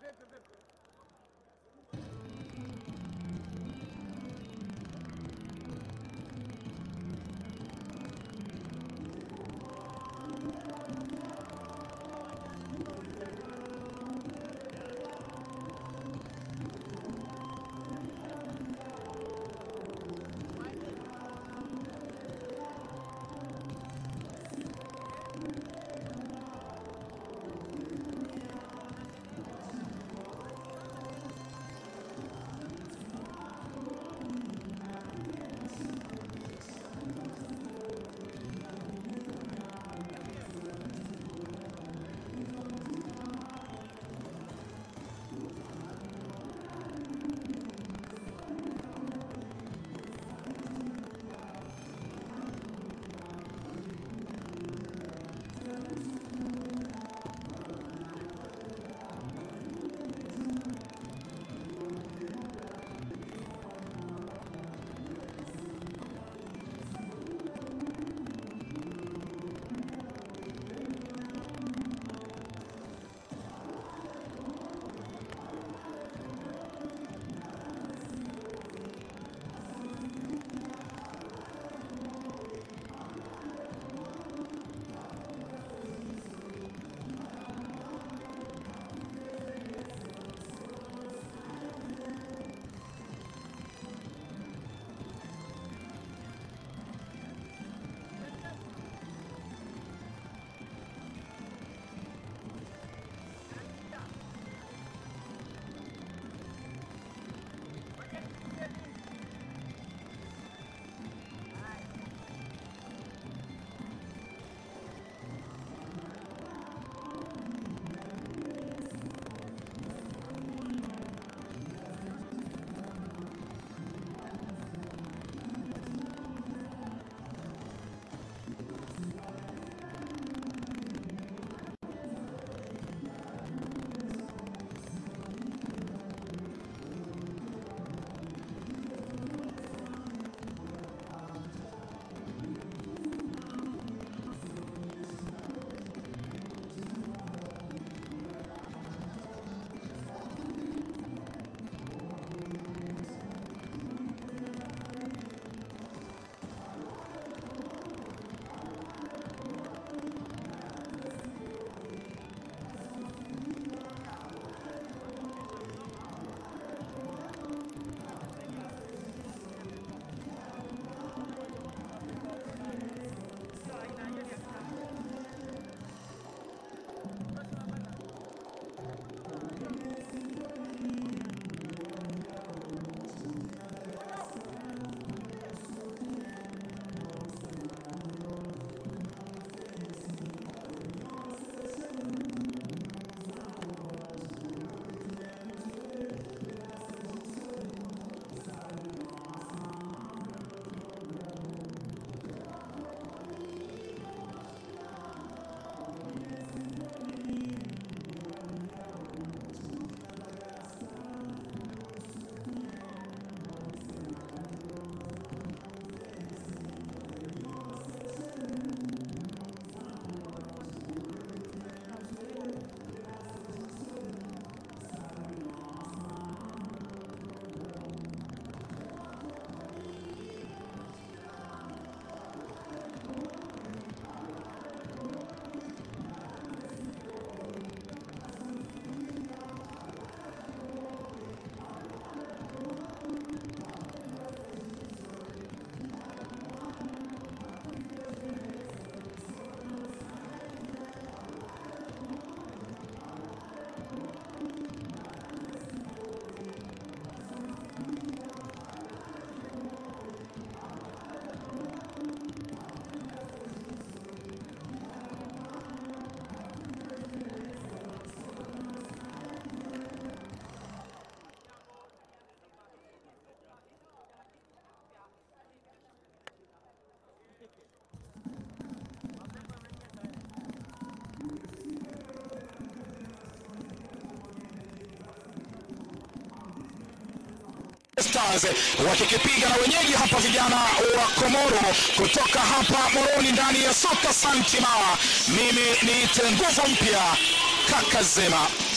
Stars wakikipiga na wenyeji hapa vijana wa Komoro kutoka hapa Moroni ndani ya soka Santima. Mimi ni nguvu mpya kaka Zema.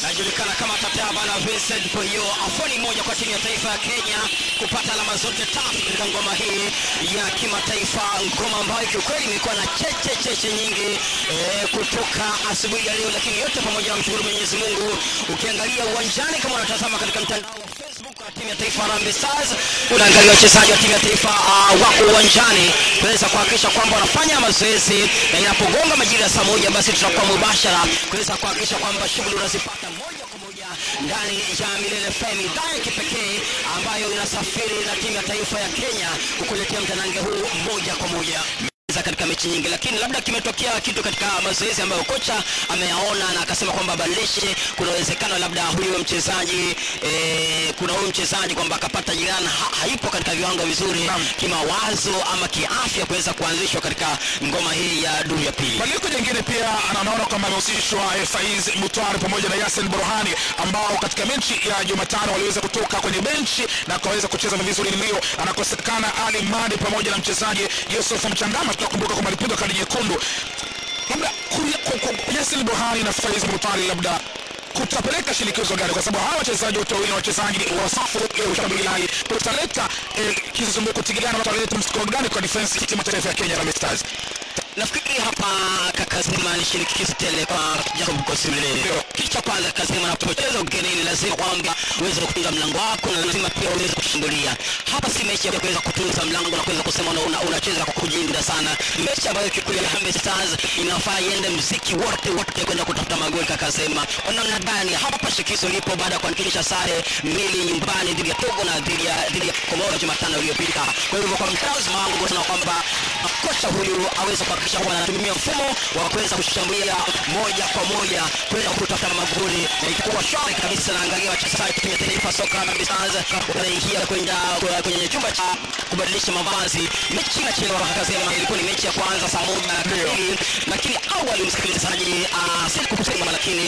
najulikana kama Tataba na Vincent. Kwa hiyo afoni moja kwa timu ya taifa ya Kenya kupata alama zote tatu katika ngoma hii ya kimataifa, ngoma ambayo kiukweli imekuwa na cheche cheche nyingi eh, kutoka asubuhi ya leo, lakini yote pamoja na mshukuru Mwenyezi Mungu. Ukiangalia uwanjani kama unatazama katika mtandao wa Facebook wa timu ya taifa Harambee Stars, unaangalia wachezaji wa timu ya taifa uh, wako uwanjani kuweza kuhakikisha kwamba wanafanya mazoezi, na inapogonga majira ya saa moja basi tutakuwa mubashara kuweza kuhakikisha kwamba shughuli unazipata moja kwa moja ndani ya Milele FM, idhaa ya kipekee ambayo inasafiri na timu ya taifa ya Kenya kukuletea mtanange huu moja kwa moja za katika mechi nyingi, lakini labda kimetokea kitu katika mazoezi ambayo kocha ameyaona na akasema kwamba badilishe. Kuna uwezekano labda huyo mchezaji eh, kuna huyo mchezaji kwamba akapata jirani ha, haipo katika viwango vizuri kimawazo ama kiafya kuweza kuanzishwa katika ngoma hii ya duru ya pili. Badiliko jingine pia anaona kwamba amehusishwa eh, Faiz Mutwari pamoja na Yasin Burhani ambao katika mechi ya Jumatano waliweza kutoka kwenye benchi na wakaweza kucheza vizuri. Leo anakosekana Ali Madi pamoja na mchezaji Yusuf Mchangama, tunakumbuka kwamba alipigwa kadi nyekundu. Labda kuya- ku- ku- Yasin Burhani na Faiz Mutwari labda kutapeleka shinikizo gani? Kwa sababu hawa wachezaji wote wawili ni wachezaji wa safu ya ushambuliaji, kutaleta eh, kizungumkuti gani, wataleta msukumo gani kwa defense ya timu ya taifa ya Kenya Harambee Stars? Nafikiri hapa Kakazima ni shinikizo tele kwa Jacob Kosilele. Kitu cha kwanza Kakazima, unapocheza ugenini lazima kwamba uweze kutunza mlango wako na lazima pia uweze kushambulia. Hapa si mechi ya kuweza kutunza mlango na kuweza kusema una- una- unacheza kwa kujilinda sana. Ni mechi ambayo kikweli Harambee Stars inafaa iende mziki wote wote kwenda kutafuta magoli. Kakasema kwa namna gani hapa shinikizo lipo baada ya kuandikisha sare mbili nyumbani dhidi ya Togo na dhidi ya dhidi ya Komoro Jumatano iliyopita. Kwa hivyo kwa mtazamo wangu tunaona kwamba kocha huyu aweze kuhakikisha kwamba anatumia mfumo wa kuweza kushambulia moja kwa moja kwenda kutafuta magoli, na itakuwa shwari kabisa. Naangalia wachezaji timu ya taifa soka Harambee Stars wanaingia kwenda kwenye chumba cha kubadilisha mavazi. Mechi inachelewa Kakazema, ilikuwa ni mechi ya kwanza saa moja na kamili, lakini awali msikilizaji, ah, si kukusema lakini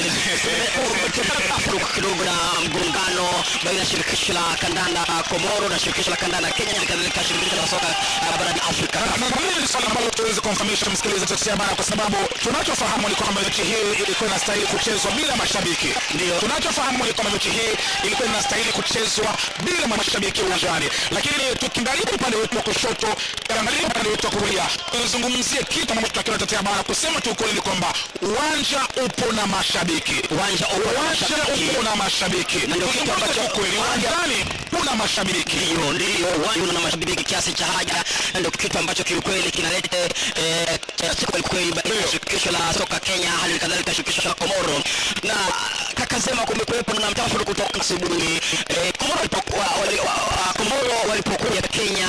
kumetuka kidogo na mgongano baina ya shirikisho la kandanda Komoro na shirikisho la kandanda Kenya, kadhalika shirikisho la soka ah, barani Afrika. Na- na- na hili ni swala ambalo tuweze kumfahamisha msikilizaji tetea bana, kwa sababu tunachofahamu ni kwamba mechi hii ilikuwa inastahili kuchezwa bila mashabiki. Ndio. tunachofahamu ni kwamba mechi hii ilikuwa inastahili kuchezwa bila mashabiki uwanjani, lakini tukiangalia upande wetu wa kushoto, angalia upande wetu wa kulia, tuzungumzie kitu ambacho tunakiona tetea bana, kusema tu ukweli ni kwamba uwanja upo na mashabiki Uwanja upo na uwanja mashabiki. upo na mashabiki, Na ndio kitu ambacho kweli uwanjani kuna mashabiki. Ndio, ndio uwanja una mashabiki kiasi cha haja, na ndio kitu ambacho kiukweli kinaleta eh, chachu kweli kweli baina ya shirikisho la soka Kenya, hali kadhalika shirikisho la Komoro. Na kakasema kumekuwepo na mtafaruku kutoka asubuhi. Eh, Komoro walipokuwa wali, wa, wa, Komoro walipokuja Kenya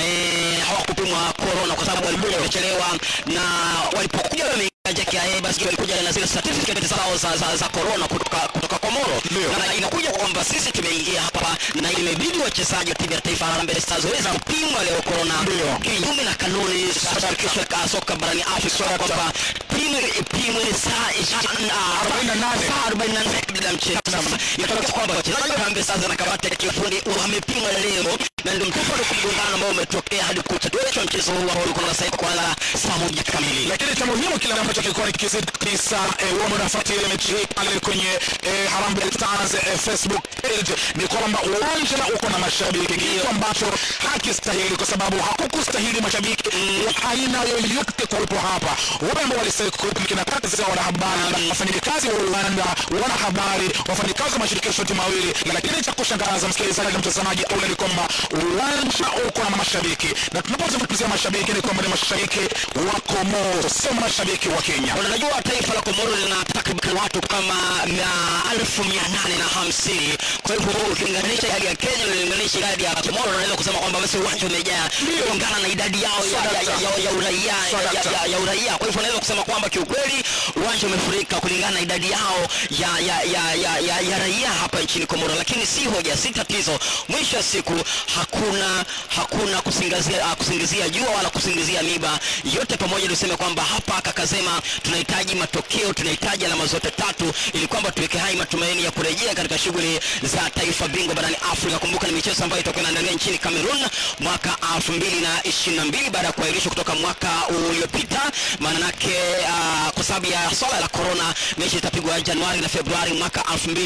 eh, hawakupimwa corona kwa sababu walikuja wamechelewa, na walipokuja wame JKIA basi walikuja na zile certificate zao za, za, za corona kutoka, kutoka Komoro Ndio. na inakuja kwamba sisi tumeingia hapa na imebidi wachezaji wa timu ya taifa Harambee Stars waweze kupimwa leo corona Ndio. kinyume na kanuni za shirikisho la soka barani Afrika kwamba timu ipimwe saa ishirini na- 48. saa 48 kabla ya mchezo. Sasa inatokea kwamba wachezaji wa Harambee Stars na kamati ya kiufundi wamepimwa leo na ndio mtafaruku mgongano ambao umetokea hadi kucheleweshwa mchezo huu ambao ulikuwa unastahili kuanza saa moja kamili. lakini cha muhimu kile ambacho kilikuwa ni kizidi kabisa eh, wao wanafuatilia mechi hii pale kwenye eh, Harambee Stars eh, Facebook page ni kwamba uwanja uko na mashabiki, kitu ambacho hakistahili kwa sababu hakukustahili mashabiki wa aina yoyote kuwepo hapa. Wale ambao walistahili kuwepo ni kina kaka za wanahabari, wafanyakazi wa Uganda, wanahabari, wafanyakazi wa mashirikisho yote mawili. Lakini cha kushangaza msikilizaji na mtazamaji, ule ni kwamba uwanja uko na mashabiki, na tunapozungumzia mashabiki ni kwamba ni mashabiki wa Komoro, sio mashabiki wa Kenya. Unajua taifa la Komoro lina takriban watu kama mia elfu mia nane na hamsini. Kwa hivyo ukilinganisha idadi ya Kenya na ukilinganisha idadi ya Komoro, unaweza kusema kwamba basi uwanja umejaa kulingana na idadi yao ya, ya, ya, ya, ya uraia ya, ya, ya, ya uraia. Kwa hivyo unaweza kusema kwamba kiukweli uwanja umefurika kulingana na idadi yao ya, ya, ya, ya, ya, ya raia hapa nchini Komoro, lakini si hoja, si tatizo. Mwisho wa siku hakuna hakuna kusingizia, uh, kusingizia jua wala kusingizia miba yote pamoja tuseme kwamba hapa kakasema tunahitaji matokeo tunahitaji alama zote tatu ili kwamba tuweke hai matumaini ya kurejea katika shughuli za taifa bingwa barani afrika kumbuka ni michezo ambayo itakuwa inaendelea nchini cameroon mwaka 2022 baada ya kuahirishwa kutoka mwaka uliopita maanake uh, kwa sababu ya swala la corona mechi itapigwa januari na februari mwaka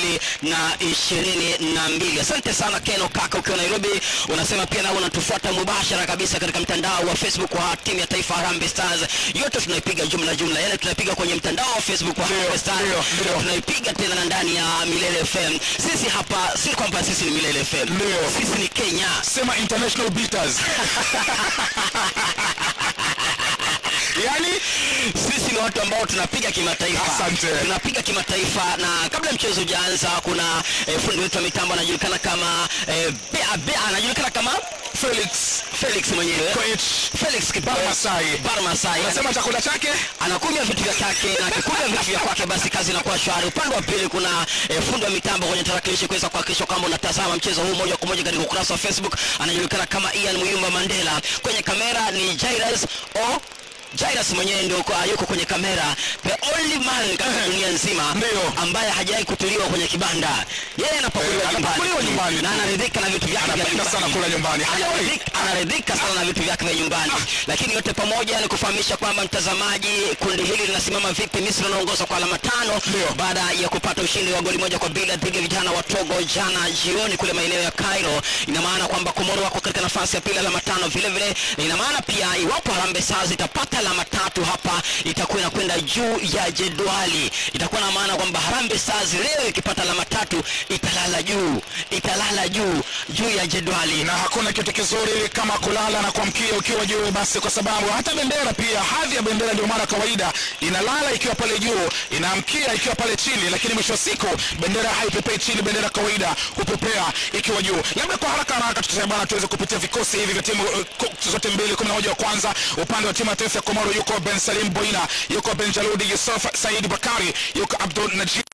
2022 asante sana keno kaka ukiwa nairobi unasema pia nao unatufuata mubashara kabisa katika mtandao wa facebook wa timu ya taifa Harambee Stars yote tunaipiga jumla jumla yani tunaipiga kwenye mtandao wa facebook wa Harambee Stars ndio, ndio. tunaipiga tena na ndani ya milele fm sisi hapa si kwamba sisi ni milele fm Ndio. sisi ni kenya sema international beaters yani sisi ni watu ambao tunapiga kimataifa Asante. tunapiga kimataifa na kabla mchezo hujaanza kuna eh, fundi wetu wa mitambo anajulikana kama eh, bea bea anajulikana kama felix felix mwenyewe Koech felix Kibawe. Barmasai. Barmasai. unasema chakula chake anakunywa vitu vya kwake na akikunywa vitu vya kwake basi kazi inakuwa shwari upande wa pili kuna eh, fundi wa mitambo kwenye tarakilishi kuweza kuhakikisha kwamba unatazama mchezo huu moja kwa moja katika ukurasa wa facebook anajulikana kama ian muyumba mandela kwenye kamera ni jairas o Jairus mwenyewe ndio yuko- yuko kwenye kamera the only man katika dunia nzima Ndio. ambaye hajawahi kutuliwa kwenye kibanda yeye anapakuliwa Eh, anapakuliwa nyumbani nyumbani na tu. anaridhika na vitu vyake vya Anapenda sana nyumbani. kula nyumbani. Hajawahi. Anaridhika- anaridhika sana na vitu vyake vya nyumbani lakini yote pamoja ni kufahamisha kwamba mtazamaji kundi hili linasimama vipi misri wanaongoza kwa alama tano Ndio. baada ya kupata ushindi wa goli moja kwa bila dhidi ya vijana wa togo jana jioni kule maeneo ya cairo ina maana kwamba komoro wako katika nafasi ya pili alama tano vile vile na ina maana pia iwapo harambe stars itapata alama tatu hapa itakuwa inakwenda juu ya jedwali itakuwa na maana kwamba harambe stars leo ikipata alama tatu italala juu italala juu juu ya jedwali na hakuna kitu kizuri kama kulala na kuamkia ukiwa juu basi kwa sababu hata bendera pia hadhi ya bendera ndio mara kawaida inalala ikiwa pale juu inaamkia ikiwa pale chini lakini mwisho wa siku bendera haipepei chini bendera kawaida hupepea ikiwa juu labda kwa haraka haraka tutasema bana tuweze kupitia vikosi hivi vya timu uh, ku- zote mbili kumi na moja wa kwanza upande wa timu ya taifa ya komoro yuko ben salim boina yuko ben jaludi yusuf saidi bakari yuko abdul najib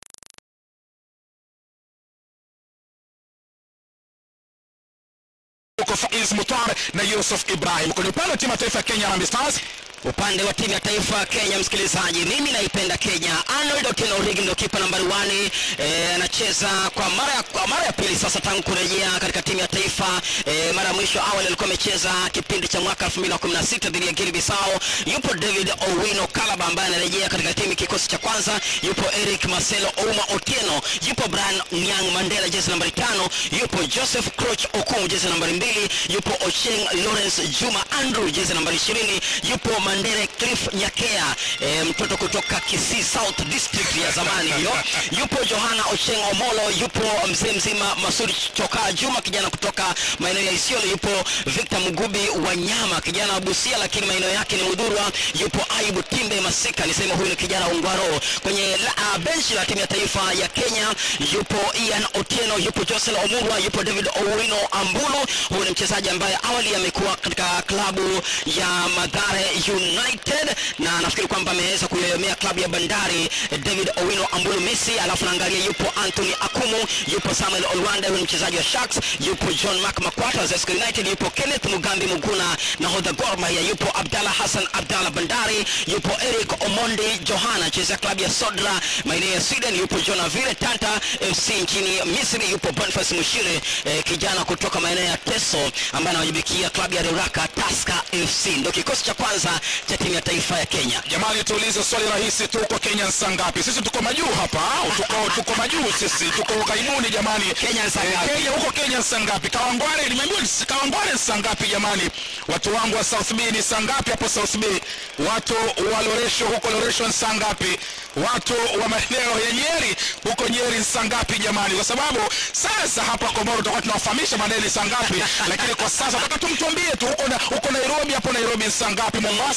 yuko faiz mutar na yusuf ibrahim kwenye upande wa timu ya taifa ya kenya Harambee stars upande wa timu ya taifa ya kenya msikilizaji mimi naipenda kenya arnold otieno origi ndio kipa nambari wani eh, anacheza kwa mara ya, kwa mara ya pili sasa tangu kurejea katika timu ya taifa eh, mara ya mwisho awali alikuwa amecheza kipindi cha mwaka 2016 dhidi ya Guinea Bissau yupo david owino kalaba ambaye anarejea katika timu kikosi cha kwanza yupo eric marcelo ouma otieno yupo brian niang mandela jezi nambari tano yupo joseph croch okumu jezi nambari mbili yupo ocheng lawrence juma andrew jezi nambari ishirini yupo mandere cliff nyakea e, mtoto kutoka kisii south district ya zamani hiyo yupo johana ocheng omolo yupo mzee mzima masudi chokaa juma kijana kutoka maeneo ya isiolo yupo victor mugubi wanyama kijana wa busia lakini maeneo yake ni mudhurwa yupo aibu timbe masika nisema huyu ni kijana ungwaro kwenye la, uh, benchi la timu ya taifa ya kenya yupo ian otieno yupo josel omurwa yupo david owino ambulu huyu ni mchezaji ambaye awali amekuwa katika klabu ya madhare united na nafikiri kwamba ameweza kuyoyomea klabu ya bandari eh, david owino ambulu messi alafu naangalia yupo anthony akumu yupo samuel olwande huyu ni mchezaji wa sharks yupo john mak makwata wa Zesco united yupo kenneth mugambi muguna nahodha gor mahia yupo abdallah hassan abdallah bandari yupo eric omondi johana cheza klabu ya sodra maeneo ya sweden yupo john avile tanta fc nchini misri yupo boniface mushire eh, kijana kutoka maeneo ya teso ambaye anawajibikia klabu ya ruraka taska fc ndo kikosi cha kwanza cha timu ya taifa ya kenya jamani tuulize swali rahisi tu kwa kenya saa ngapi sisi tuko majuu hapa au tuko, tuko majuu sisi tuko ughaibuni jamani Kenya saa Eh, ngapi? kenya huko kenya saa ngapi kawangware nimeambiwa ni- kawangware ni saa ngapi jamani watu wangu wa south b ni saa ngapi hapo south b watu wa loresho huko loresho ni saa ngapi watu wa maeneo ya nyeri huko nyeri ni saa ngapi jamani kwa sababu sasa hapa komoro tutakuwa tunawafahamisha baadaye ni saa ngapi lakini kwa sasa nataka tumtuambie tu huko, na, huko nairobi hapo nairobi ni saa ngapi mombasa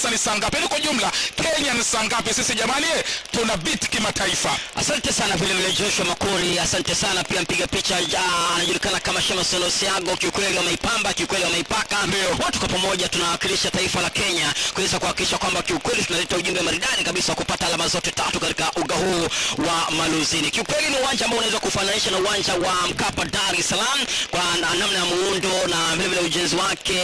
ufaransa ni saa ngapi yaani kwa jumla kenya ni saa ngapi sisi jamani eh, tuna bit kimataifa asante sana vile vile joshua makori asante sana pia mpiga picha ah, anajulikana kama shemason siago kiukweli wameipamba kiukweli wameipaka Ndio. watu kwa pamoja tunawakilisha taifa la kenya kuweza kuhakikisha kwamba kiukweli tunaleta ujumbe maridadi kabisa wa kupata alama zote tatu katika uga huu wa maluzini kiukweli ni uwanja ambao unaweza kufananisha na uwanja wa mkapa dar es salaam kwa na- namna ya muundo na vile vile ujenzi wake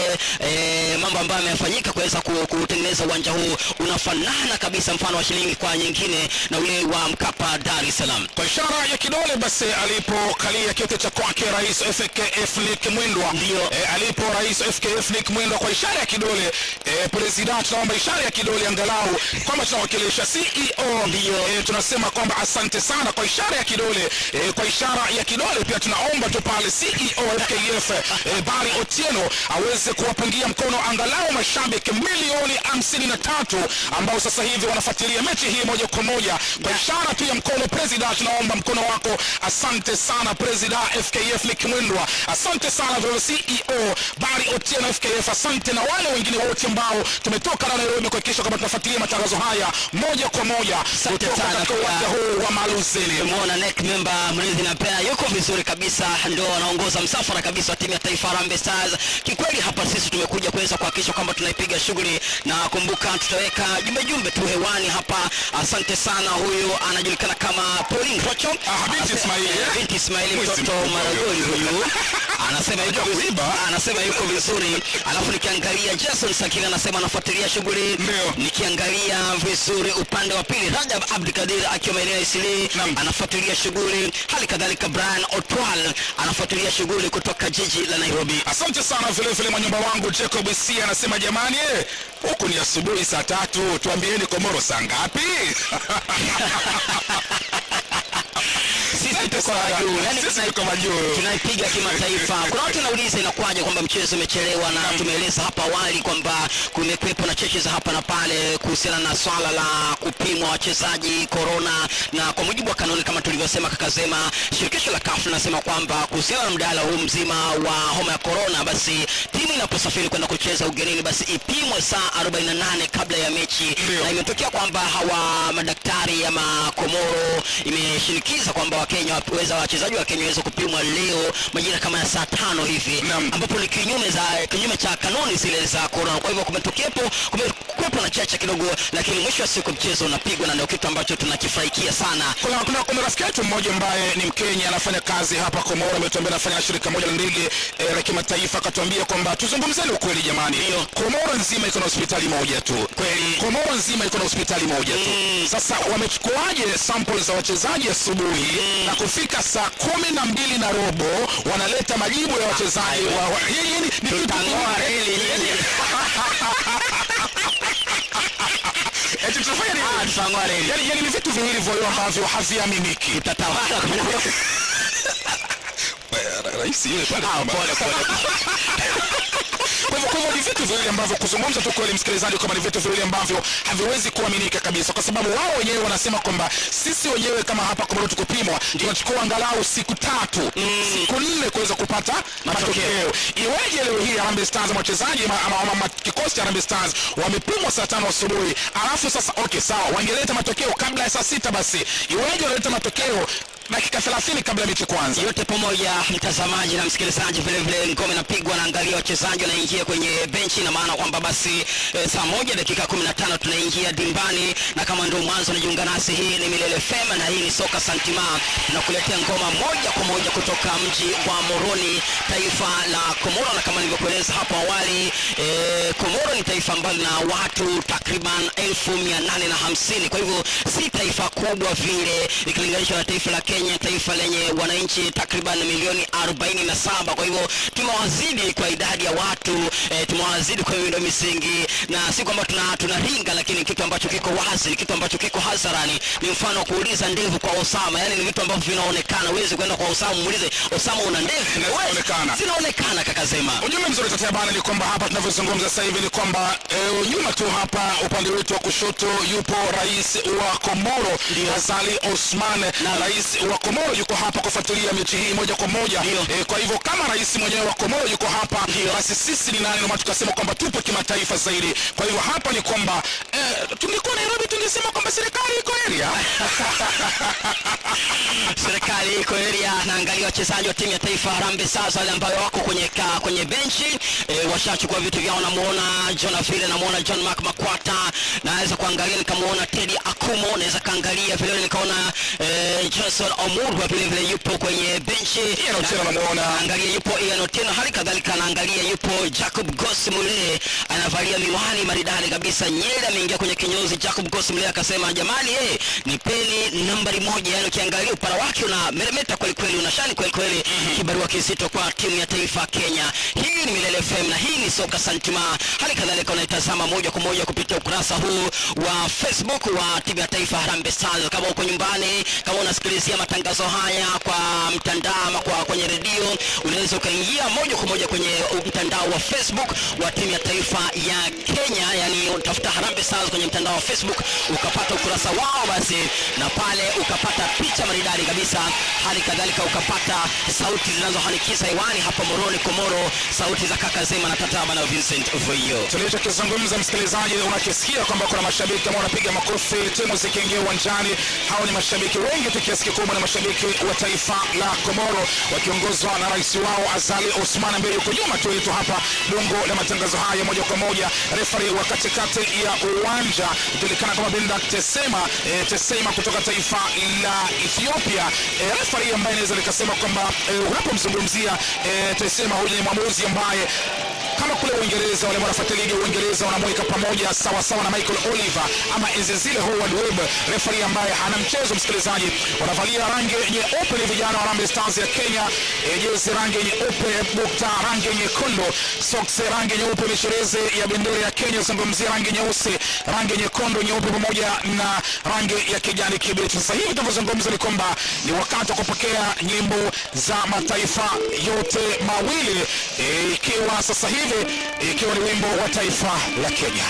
e, mambo ambayo yamefanyika kuweza ku- kutengeneza uwanja huu unafanana kabisa mfano wa shilingi kwa nyingine na ule wa mkapa dar es salaam kwa ishara ya kidole basi alipokalia kiti cha kwake rais fkf nick mwendwa Ndio. e, alipo rais fkf nick mwendwa kwa ishara ya kidole e, president tunaomba ishara ya kidole angalau kwamba tunawakilisha ceo Ndio. e, tunasema kwamba asante sana kwa ishara ya kidole e, kwa ishara ya kidole pia tunaomba tu pale ceo fkf e, bari otieno aweze kuwapungia mkono angalau mashabiki milioni hamsini na tatu ambao sasa hivi wanafuatilia mechi hii moja kwa moja kwa ishara tu ya mkono president tunaomba mkono wako asante sana president fkf likimwendwa asante sana vile ceo bari otieno fkf asante na wale wengine wote ambao tumetoka na nairobi kuhakikisha kwamba tunafuatilia matangazo haya moja kwa moja Asante kutoka sana katika pia. uwanja huu wa maluzini tumeona nek member mlinzi na pea yuko vizuri kabisa ndo anaongoza msafara kabisa wa timu ya taifa Harambee Stars kikweli hapa sisi tumekuja kuweza kuhakikisha kwamba tunaipiga shughuli na kumbuka tutaweka jumbe jumbe tu hewani hapa asante sana huyu anajulikana kama Pauline Rocho Ah, binti Anase- Ismaili, eh? eh, binti Ismaili Mwizi mtoto mkubwa Maragoli huyu anasema yuko Unajua vizuri kuiba? anasema yuko vizuri alafu nikiangalia Jason Sakila anasema anafuatilia shughuli Ndio. nikiangalia vizuri upande wa pili Rajab Abdikadir akiwa maeneo ya Isili Naam. anafuatilia shughuli hali kadhalika Brian Otwal anafuatilia shughuli kutoka jiji la Nairobi asante sana vile vile mwanyumba wangu jacob c anasema jamani eh, huku ni asubuhi saa tatu tuambieni komoro saa ngapi sisi Asante tuko sana. majuu yani Sisi tunai- tuko majuu. tunaipiga kimataifa kuna watu wanauliza inakuwaje kwamba mchezo umechelewa na tumeeleza hapa awali kwamba kumekuwepo na cheche za hapa na pale kuhusiana na swala la kupimwa wachezaji korona na kwa mujibu wa kanuni kama tulivyosema kakasema shirikisho la kafu linasema kwamba kuhusiana na mdahalo huu mzima wa homa ya korona basi timu inaposafiri kwenda kucheza ugenini basi ipimwe saa 48 kabla ya mechi Ndio. na imetokea kwamba hawa madaktari ama komoro imeshinikiza kwamba wakenya waweza wachezaji wa kenya waweze kupimwa leo majira kama ya saa tano hivi Naam. ambapo ni kinyume za kinyume cha kanuni zile za korona kwa hivyo kumetokepo kumekuwepo na chacha kidogo lakini mwisho wa siku mchezo unapigwa na ndio kitu ambacho tunakifurahikia sana kuna, kuna, kuna rafiki yetu mmoja ambaye ni mkenya anafanya kazi hapa komoro ametuambia anafanya shirika moja la ndege eh, la kimataifa akatuambia kwamba tuzungumzeni ukweli jamani Ndio. komoro nzima iko na hospitali moja tu Kweli. komoro nzima iko na hospitali moja tu Mm. sasa wamechukuaje sample za wachezaji asubuhi na kufika saa kumi na mbili na robo wanaleta majibu ya wachezaji wa, wa, hii- hii ni- ni kitu Tutang'oa kingine. reli nyinyi. Eti tufanye nini? Ah, tutang'oa reli. Yaani- yaani ni vitu viwili vyo ambavyo haviaminiki tutatawala rais yule pale Ah, pole, pole. kwa hivyo kwa hivyo ni vitu viwili ambavyo kuzungumza tu kweli msikilizaji kwamba ni vitu viwili ambavyo haviwezi kuaminika kabisa kwa sababu wao wenyewe wanasema kwamba sisi wenyewe kama hapa Komoro tukupimwa tunachukua angalau siku tatu siku nne kuweza kupata matokeo iweje leo hii Harambee Stars ama wachezaji ama, ama, ama, ama kikosi cha Harambee Stars wamepimwa saa tano asubuhi alafu sasa okay sawa wangeleta matokeo kabla ya saa sita basi iweje wanaleta matokeo dakika 30 kabla ya mechi kwanza yote pamoja mtazamaji na msikilizaji vile vile ngome inapigwa naangalia wachezaji wanaingia kwenye benchi na maana kwamba basi e, saa moja dakika 15 tunaingia dimbani na kama ndio mwanzo unajiunga nasi hii ni milele fema na hii ni soka santima tunakuletea ngoma moja kwa moja kutoka mji wa moroni taifa la komoro na kama nilivyokueleza hapo awali e, komoro ni taifa ambalo lina watu takriban elfu mia nane na hamsini kwa hivyo si taifa kubwa vile ikilinganishwa na taifa la kenya taifa lenye wananchi takriban milioni 47 kwa hivyo tumewazidi kwa idadi ya watu e, tumewazidi kwa miundo misingi na si kwamba tuna tunaringa lakini kitu ambacho kiko wazi ni kitu ambacho kiko hadharani ni mfano wa kuuliza ndevu kwa osama yani ni vitu ambavyo vinaonekana huwezi kwenda kwa osama muulize osama una ndevu Zinaonekana. Huwezi. zinaonekana kakasema ujumbe mzuri tatia bana ni kwamba hapa tunavyozungumza sasa hivi ni kwamba e, nyuma tu hapa upande wetu wa kushoto yupo rais wa komoro azali osman na rais wa Komoro yuko hapa kufuatilia mechi hii moja kwa moja. Ndio. Eh, kwa hivyo kama rais mwenyewe wa Komoro yuko hapa, Ndio. basi sisi ni nani ndio tukasema kwamba tupo kimataifa zaidi. Kwa hivyo hapa ni kwamba eh, tungekuwa Nairobi tungesema kwamba serikali iko area. serikali iko area naangalia wachezaji wa timu ya taifa Harambee Stars wale ambao wako kwenye ka, kwenye benchi e, washachukua vitu vyao. Namuona John Afile, namuona John Mark Makwata, naweza kuangalia nikamuona Teddy Akumo, naweza kaangalia vile vile nikaona e, Johnson Omurwa vile vile yupo kwenye benchi. Ian Otieno namuona. Naangalia yupo Ian Otieno, hali kadhalika naangalia yupo Jacob Ghost Mulee anavalia miwani maridadi kabisa, nyele ameingia kwenye kinyozi. Jacob Ghost Mulee akasema jamani, eh, nipeni nambari moja. Yani ukiangalia upara wake una meremeta kweli kweli, unashani kweli kweli, kibarua kizito kwa timu ya taifa Kenya. Hii ni Milele FM na hii ni Soka Santima. Hali kadhalika unaitazama moja kwa moja kupitia ukurasa huu wa Facebook wa timu ya taifa Harambee Stars. Kama uko nyumbani, kama unasikilizia matangazo haya kwa mtandao ama kwa kwenye redio, unaweza ukaingia moja kwa moja kwenye mtandao wa Facebook wa timu ya taifa ya Kenya, yani utafuta Harambee Stars kwenye mtandao wa Facebook ukapata ukurasa wao basi, na pale ukapata picha maridadi kabisa, hali kadhalika ukapata sauti zinazohanikisha hewani hapa Moroni Komoro, sauti za kaka Zema na Tataba na Vincent Voyo. tulichokizungumza msikilizaji, unakisikia kwamba kuna mashabiki ambao wanapiga makofi timu zikiingia uwanjani. Hao ni mashabiki wengi tu, kiasi kikubwa ni mashabiki wa taifa la Komoro wakiongozwa na rais wao Azali Osman ambaye yuko nyuma tu yetu hapa bungo la matangazo haya moja kwa moja. Refari wa katikati ya uwanja ijulikana kama Binda Tesema eh, Tesema kutoka taifa la Ethiopia. Eh, refari ambaye inaweza likasema kwamba eh, unapomzungumzia eh, Tesema, huyu ni mwamuzi ambaye kama kule Uingereza wale wanafuatilia ligi ya Uingereza wanamweka pamoja sawa sawa na Michael Oliver ama enzi zile Howard Webb, referee ambaye hana mchezo. Msikilizaji, wanavalia rangi nyeupe ni vijana wa Harambee Stars ya Kenya, e, jezi rangi nyeupe, bukta rangi nyekundu, socks rangi nyeupe, mishirezi ya bendera ya Kenya, zungumzia rangi nyeusi, rangi nyekundu, nyeupe pamoja na rangi ya kijani kibichi. Sasa hivi tunavyozungumza ni kwamba ni wakati wa kupokea nyimbo za mataifa yote mawili e, ikiwa sasa hivi ikiwa ni wimbo wa taifa la Kenya.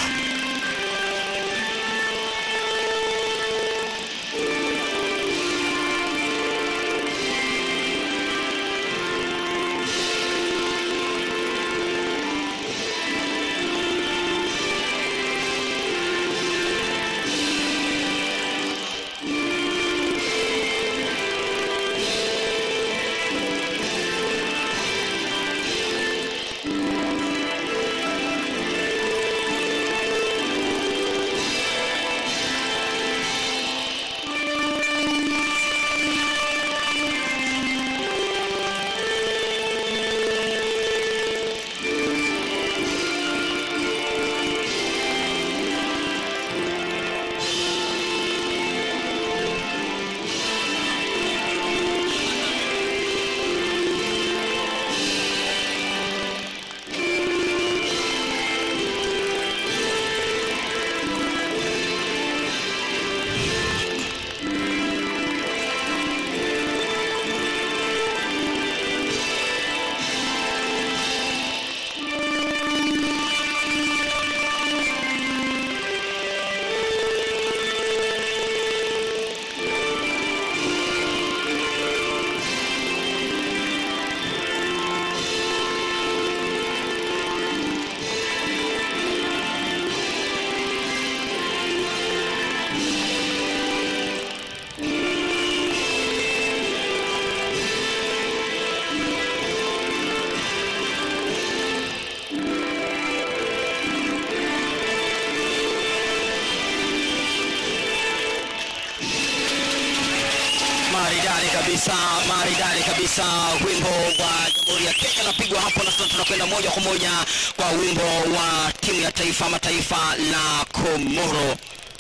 maridadi kabisa maridadi kabisa wimbo wa jamhuri ya kenya unapigwa hapo na sasa tunakwenda moja kwa moja kwa wimbo wa timu ya taifa ama taifa la komoro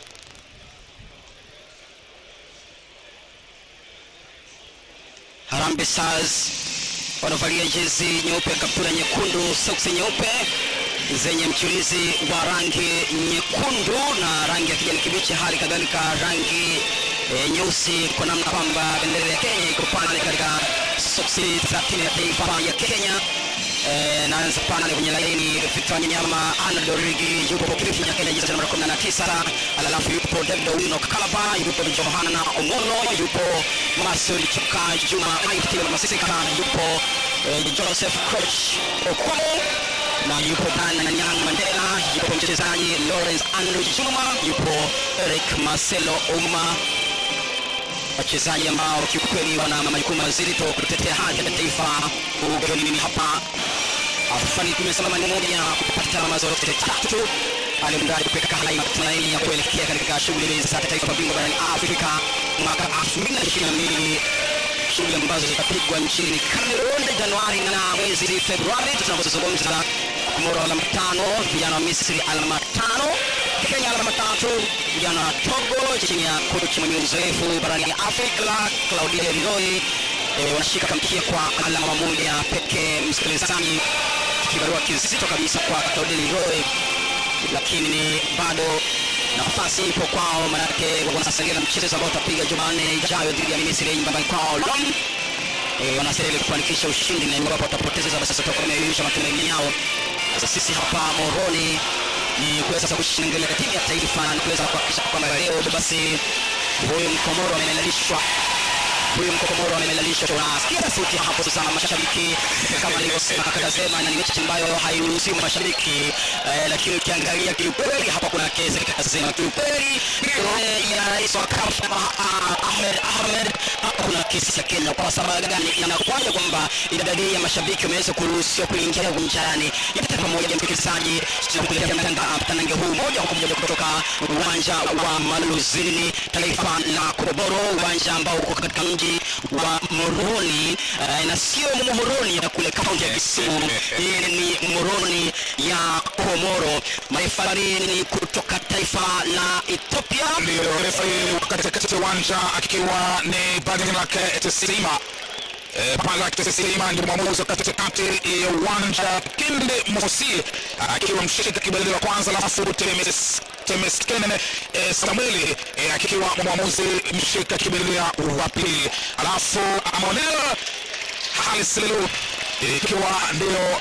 Harambee Stars wanavalia jezi nyeupe, kaptura nyekundu, soksi nyeupe zenye mchulizi wa rangi nyekundu na rangi ya kijani kibichi, hali kadhalika rangi e, nyeusi, kwa namna kwamba bendera ya Kenya iko pale katika soksi za timu ya taifa ya Kenya. Eh, naanza pale kwenye laini Victor Nyama, Arnold Origi, yupo Cliff Nyakenya jezi namba 19, alafu yupo David Owino Kalaba, yupo Johana Omolo, yupo Marcel Chuka Juma, Aitile Masisika, yupo eh, Joseph Coach Okwamo na yupo Dan Nyang Mandela, yupo mchezaji Lawrence Andrew Juma, yupo Eric Marcelo Uma wachezaji ambao kiukweli wana majukumu mazito kutetea haki ya taifa ugenini hapa afani tumesalama ni moja kupata alama zote tatu alimradi kupeka hai matumaini ya kuelekea katika shughuli za taifa bingwa barani Afrika mwaka 2022 shughuli ambazo zitapigwa nchini Cameroon Januari na mwezi Februari tunapozungumza Komoro alama tano, vijana wa Misri alama tano, Kenya alama tatu, vijana wa Togo chini ya kocha mwenye uzoefu barani Afrika Claudia Leroy e, wanashika kamkia kwa alama moja pekee. Msikilizaji, kibarua kizito kabisa kwa Claudia Leroy, lakini bado nafasi ipo kwao, manake wanasalia na mchezo ambao utapiga Jumanne ijayo dhidi ya Misri nyumbani kwao London e, wanastahili kufanikisha ushindi na iwapo watapoteza basi sasa tutakuwa tumeyeyusha matumaini yao. Sasa sisi hapa Moroni ni kuweza sasa kushingilia timu ya taifa na kuweza kuhakikisha kwamba leo basi huyu mkomoro amelalishwa huyu mkokomoro amelalishwa. Tunasikia sauti hapo sasa, mashabiki kama nilivyosema, akasema na ni mechi ambayo hairuhusiwi mashabiki eh, lakini ukiangalia kiukweli hapa kuna kesi kasema kiukweli eh, ya rais wa CAF ah, Ahmed Ahmed hapa kuna kesi ya Kenya. Kwa sababu gani? Inakuwaje kwamba idadi ya mashabiki wameweza kuruhusiwa kuingia uwanjani? Yote pamoja, msikilizaji, tunakuletea mtanda- mtanange huu moja kwa moja kutoka uwanja wa Maluzini taifa la Komoro, uwanja ambao uko katika mji wa Moroni eh, na sio Moroni ya kule kaunti ya Kisumu. Hii ni Moroni ya Komoro. Marefari ni kutoka taifa la Ethiopia. ndio refa katikati ya uwanja akiwa ni Badilak Tesima Eh, Balak Tesima ndio mwamuzi wa katikati ya uwanja Kinde Mosi akiwa mshika kibelele wa kwanza, alafu Temes- Temeskenen eh, Samueli eh, akiwa mwamuzi mshika kibelele wa pili, alafu Amonel Halis Lelu eh, ikiwa ndio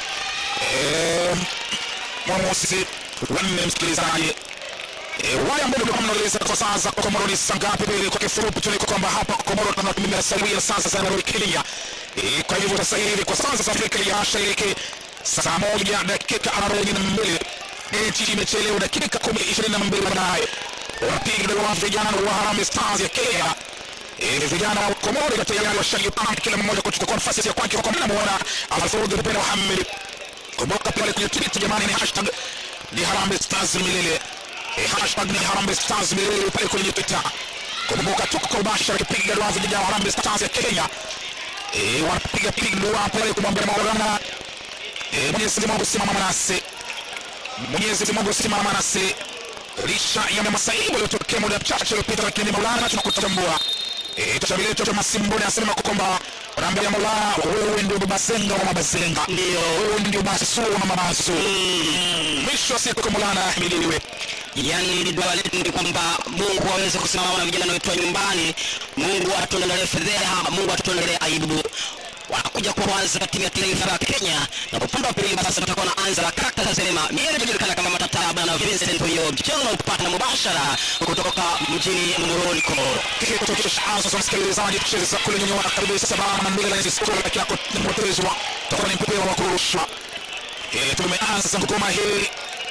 eh, mwamuzi wa nne, msikilizaji E, wale ambao ndio mnaeleza kwa saa za Komoro ni saa ngapi? Pili kwa kifupi tu ni kwamba hapa Komoro tunatumia sawia sasa za Nairobi Kenya. E, kwa hivyo sasa hivi kwa sasa za Afrika ya Mashariki saa moja dakika arobaini na mbili mechi imechelewa dakika kumi ishirini na mbili baadaye wapiga wa vijana wa Harambee Stars ya Kenya Eh, vijana wa Komoro tayari washajipanga kila mmoja kuchukua nafasi ya kwake, kwa mnamuona Alfred Ben Mohamed kumbuka pale kwenye tweet jamani, ni hashtag ni Harambee Stars milele Eh, hashtag ni Harambee Stars milele pale kwenye Twitter. Kumbuka tuko kwa ubashara kipiga dua vijana wa Harambee Stars ya Kenya eh, wanapiga piga dua pale kumwambia Maulana eh, Mwenyezi Mungu simama nasi, Mwenyezi Mungu simama nasi licha ya masaibu yaliyotokea muda mchache uliopita, lakini Maulana tunakutambua. Eh, tashabili letu cha Masimboni anasema kwamba wanaambia Maulana, wewe ndio baba zenga wa mabazenga, Ndio. wewe ndio basu wa mabasu. Mwisho wa siku Maulana ahimidiwe. yani ni dua letu ni kwamba mungu aweze kusimama na vijana wetu wa nyumbani mungu atuondolee fedheha mungu atuondolee aibu wanakuja kuanza timu ya taifa ya kenya na upande wa pili sasa tutakuwa na anza la kaka sinema mimi najulikana kama matataba na vincent huyo mchezo upata mubashara kutoka mjini moroni komoro kikitokesha sasa msikilizaji tucheze kule nyuma kabisa sababu na mbele na score lakini yako nimepotezwa tutakuwa ni mpira wa kurushwa eh tumeanza sasa ngoma hii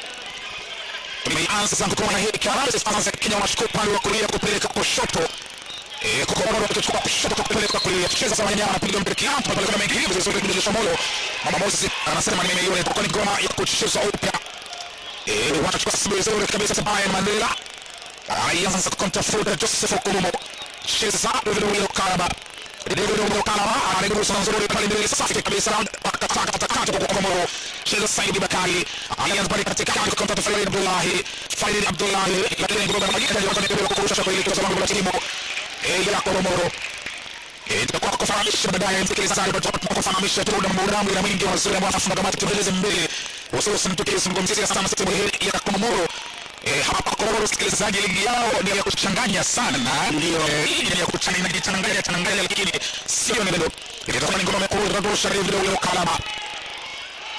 tumeanza sasa ngoma hii Harambee Stars ya Kenya wanachukua upande wa kulia kupeleka kushoto eh Komoro watachukua kushoto kupeleka kulia tucheza sasa wanyama anapiga mpira kiampa pale kuna mengi hivi vizuri kujulisha moyo mama Moses anasema nimeiona itakuwa ni ngoma ya kuchezwa upya eh wanachukua sasa vizuri kabisa Bayern Mandela alianza kumtafuta Joseph Okurumo cheza vile vile Kalaba David Kalaba anaigusa nzuri pale mbele safi kabisa akataka atakata kwa Komoro cheza Saidi Bakari alianza pale katikati kumtafuta Farid Abdullahi Farid Abdullahi lakini ngoma ya majina ndio kwa kurusha kwa ile kwa sababu ya timu eh, ya Komoro Eh, tutakuwa kufahamisha baadaye msikilizaji, tutakuwa kufahamisha tu na muda wangu na mwingi wa waziri ambao anafunga kamati tueleze mbele, hususan tukizungumzia sana sehemu hii ya Komoro. Eh, hapa Komoro msikilizaji, ligi yao ni ya kuchanganya sana, ndio eh, ligi ni ya kuchanganya inajichanganya changanya, lakini sio neno. Itakuwa ni ngoma kuu ya Rosha River ule Kalaba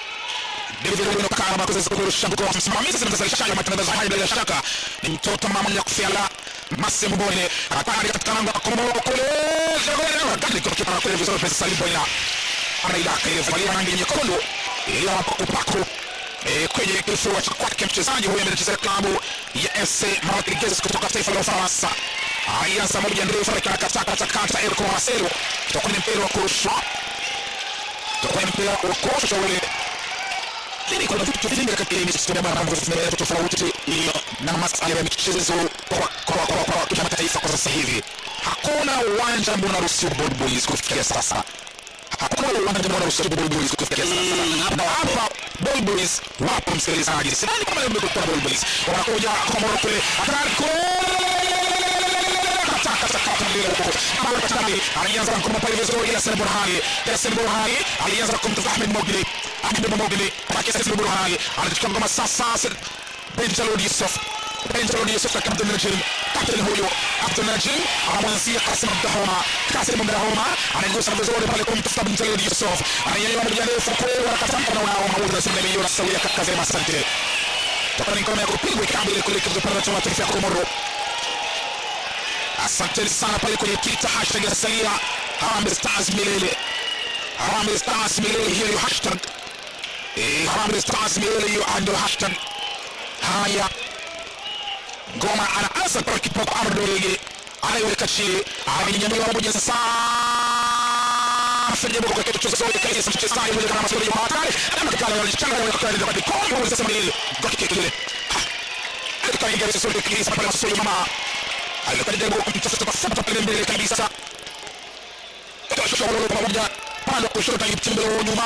David Wino Kama kuweza kurusha mkoa msimamizi na mzalishaji wa matangazo haya bila shaka ni mtoto mama ya kufiala Masi Mbone hatari katika lango la Komoro kule gani kwa kipa kule vizuri pesa salibo ina anaidaka ile valia rangi nyekundu ile mapaku eh, kwenye kifua cha kwake mchezaji huyu anachezea klabu ya FC Martigues kutoka taifa la Ufaransa alianza moja ndefu akakata kata kata Erko Marcelo kutoka kwenye mpira wa kurushwa kutoka kwenye mpira wa kurushwa ule lakini kuna vitu vingi katika hii michezo ya bara vitu tofauti iliyo na masuala ya michezo kwa kwa kwa kwa kimataifa kwa sasa hivi. Hakuna uwanja ambao unaruhusu ball boys kufikia sasa. Hakuna uwanja ambao unaruhusu ball boys kufikia sasa. Na hapa ball boys wapo msikilizaji. Sidhani kama leo kwa ball boys. Wanakuja kwa Morocco kule. Hatari kataka sakata mbele huko. Ambapo katani alianza kwa pale vizuri Yasin Burhani. Yasin Burhani alianza kumtafuta Ahmed Mogli. Ahmed Mogli kwa Yasin Burhani anachukua ngoma sasa Benjalud Yusuf Benjalud Yusuf katika Abdul Najim kapteni huyo Abdul Najim anamwanzia Kasim Abdahoma Kasim Abdahoma anaigusa vizuri pale kumtafuta Benjalud Yusuf ananyanyua moja ndefu kule wanakataka na wao mauzo na simba milioni sawia katika zema asante toka ni ngoma ya kupigwa ikabili kule kwa pale cha taifa ya Komoro asanteni sana pale kwenye Twitter hashtag ya salia Harambee Stars milele Harambee Stars milele hiyo hiyo hashtag eh Harambee Stars milele hiyo ndio hashtag haya ngoma anaanza kwa kipoko Ardorege anaiweka chini amenyanyua moja sasa Fanya kwa kitu cha zote kaisa mchezaji mmoja kama sio hatari kama kikala walichanga kwa kwa kwa kwa kwa sasa mbele kwa kile akaingia sasa kwa kile pale sio mama alikajaribu kumtafuta tafuta pale mbele kabisa kashauri pamoja pande kushoto ikitembea nyuma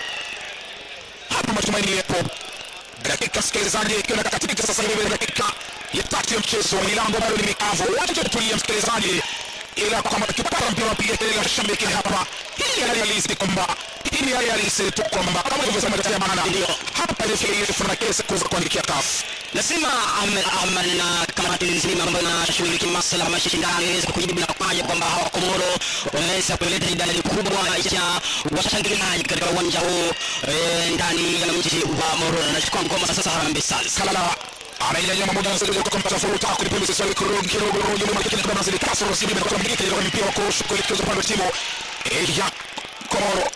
hapa matumaini yapo dakika msikilizaji ikiwa katika sasa hivi dakika ya tatu ya mchezo milango bado ni mikavu wacha tutulie msikilizaji ila kwamba tukipata mpira wapiga kelele washabiki hapa hii ni hali halisi kwamba hii ni hali halisi tu kwamba kama ilivyosema katika maana hapa ile kuna kesi kuweza kuandikia kafu lazima Ahmed na kamati nzima ambayo inashughulikia masuala ya mashindano iweze kujibu na kufanya kwamba hawa Komoro wameweza kuleta idadi kubwa ya washangiliaji katika uwanja huu eh, ndani ya mji wa Morogoro. Nachukua ngoma sasa Harambee Stars. Kalala anainyanyua mamoja na sasa kwa mpata furuta kulipiza swali kurudi kidogo kidogo lakini kama zile kasoro sibi na kwa mgeni kwa mpira wa kurusha kuelekeza upande wa timu eh, ya Komoro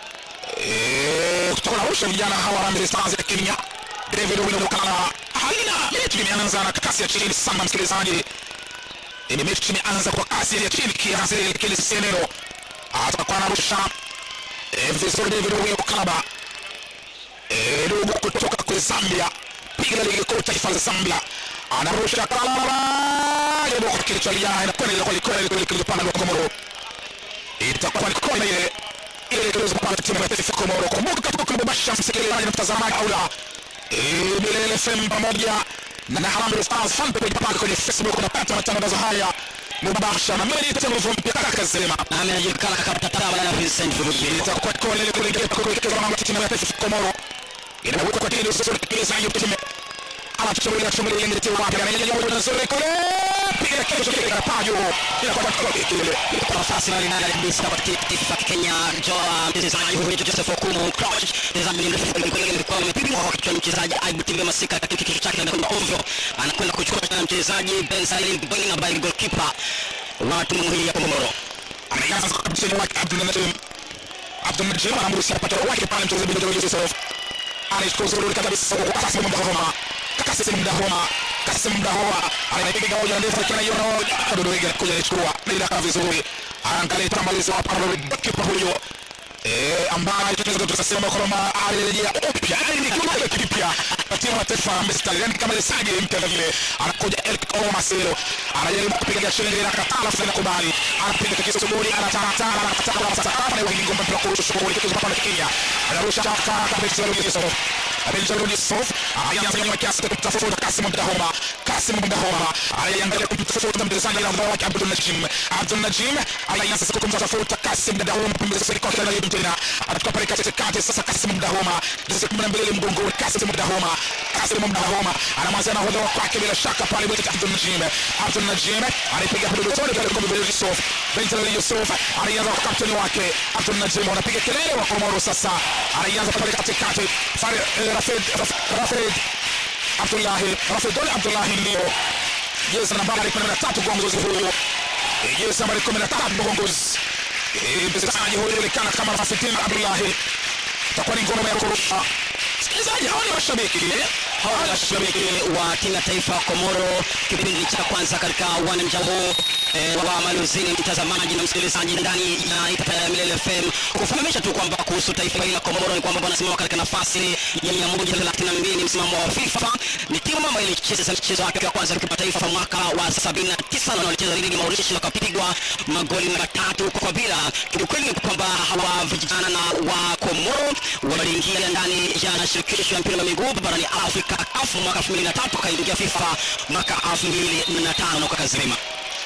eh kutoka Arusha vijana hawa Harambee Stars ya Kenya David Wino Kalala halina mechi imeanza na kasi ya chini sana msikilizaji ni mechi imeanza kwa kasi ya chini kiasi kile senero atakuwa anarusha eh, vizuri David Wino Kalala eh, ndugu kutoka kwa Zambia piga ligi kuu taifa la Zambia anarusha Kalala ndio kwa kichwa lia inakwenda ile kwa kweli kweli kile pande wa Komoro itakuwa ni kona ile ile ile kwa timu ya taifa Komoro kumbuka tuko kwa basha msikilizaji na mtazamaji au la Milele FM pamoja na Harambee Stars fan page pale kwenye Facebook unapata matangazo haya mubashara na mimi ni tena mpya kaka Sema Na anajulikana kama Tataba na Vincent Vujiri. itakuwa kona ile kule kwa kuelekeza na timu ya taifa Komoro inawekwa kwa timu zote kile sasa hiyo timu anachomea chomea ile timu wapi ananyanyua moja nzuri kule piga kesho kile kapajo inakuwa kwa kile Kwa nafasi na linalo kabisa kwa taifa Kenya Joa mchezaji huyu Joseph Okumu Crouch mchezaji mrefu kwa kweli alikuwa amepigwa kwa kichwa mchezaji Aibu Timbe Masika katika kichwa chake anakwenda ovyo anakwenda kuchukua tena mchezaji Ben Salim Bwinga by goalkeeper wa timu hii ya Komoro anaanza kwa kapteni wake Abdul Najim Abdul Najim anamruhusu apate wake pale mchezaji Bidoro Yusuf anachukua uzuri kabisa kwa kasi muda homa kasi muda homa kasi muda homa anapiga moja ndefu akiwa hiyo na Abdul Wege kuja kuchukua bila kama vizuri anaangalia tamalizo hapa na kipa huyo eh ambaye tunaweza tukasema kwamba alirejea upya yani ni kama kipya timu ya taifa ya Mstari yani kama Lesage mpya vile anakuja El Omaselo anajaribu kupiga shenge na katala fulani kubali anapiga kisu suguri anatatala anatatala sasa hapa ni ngombe mpira kurusha shughuli kitu hapa na Kenya anarusha chaka kabisa Yusuf Abel Yusuf anaanza nyuma kiasi kutafuta Kasim Mdahoma Kasim Mdahoma anaangalia kumtafuta mchezaji na mbao wake Abdul Najim Abdul Najim anaanza sasa kumtafuta Kasim Mdahoma pembezoni kwa kila yetu tena anachukua pale katikati sasa Kasim Mdahoma jezi 12 mgongoni Kasim Mdahoma Kasim Mdahoma anamwanzia na hodha kwake bila shaka pale bila Abdul Najim Abdul Najim anapiga hudu tone pale kwa Abdul Yusuf Benjamin Yusuf anaanza kwa kapteni wake Abdul Najim anapiga kelele wa Komoro sasa anaanza pale katikati Fare Rafid Rafid Abdullahi Rafidul Abdullahi ndio jezi nambari 13 mgongozi huyu Eh, jezi nambari 13 mgongozi Eh, mchezaji huyu anajulikana kama Rafidul Abdullahi itakuwa ni ngoma ya kurusha msikilizaji hawa ni mashabiki eh? hawa ni mashabiki wa timu ya taifa ya Komoro kipindi cha kwanza katika uwanja huu eh, wa Maluzini, mtazamaji na msikilizaji ndani ya Ipata ya Milele FM, kufahamisha tu kwamba kuhusu taifa hili la Komoro ni kwamba wanasimama katika nafasi ya 132 msimamo wa FIFA. Ni timu ambayo ilicheza mchezo wake wa kwanza wa kimataifa kwa mwaka wa 79 na walicheza dhidi ya Mauritius na wakapigwa magoli matatu kwa bila. Kiukweli ni kwamba hawa vijana na wa Komoro waliingia ndani ya shirikisho ya mpira wa miguu barani Afrika CAF mwaka 2003 akaingia FIFA mwaka 2005 na ukakazima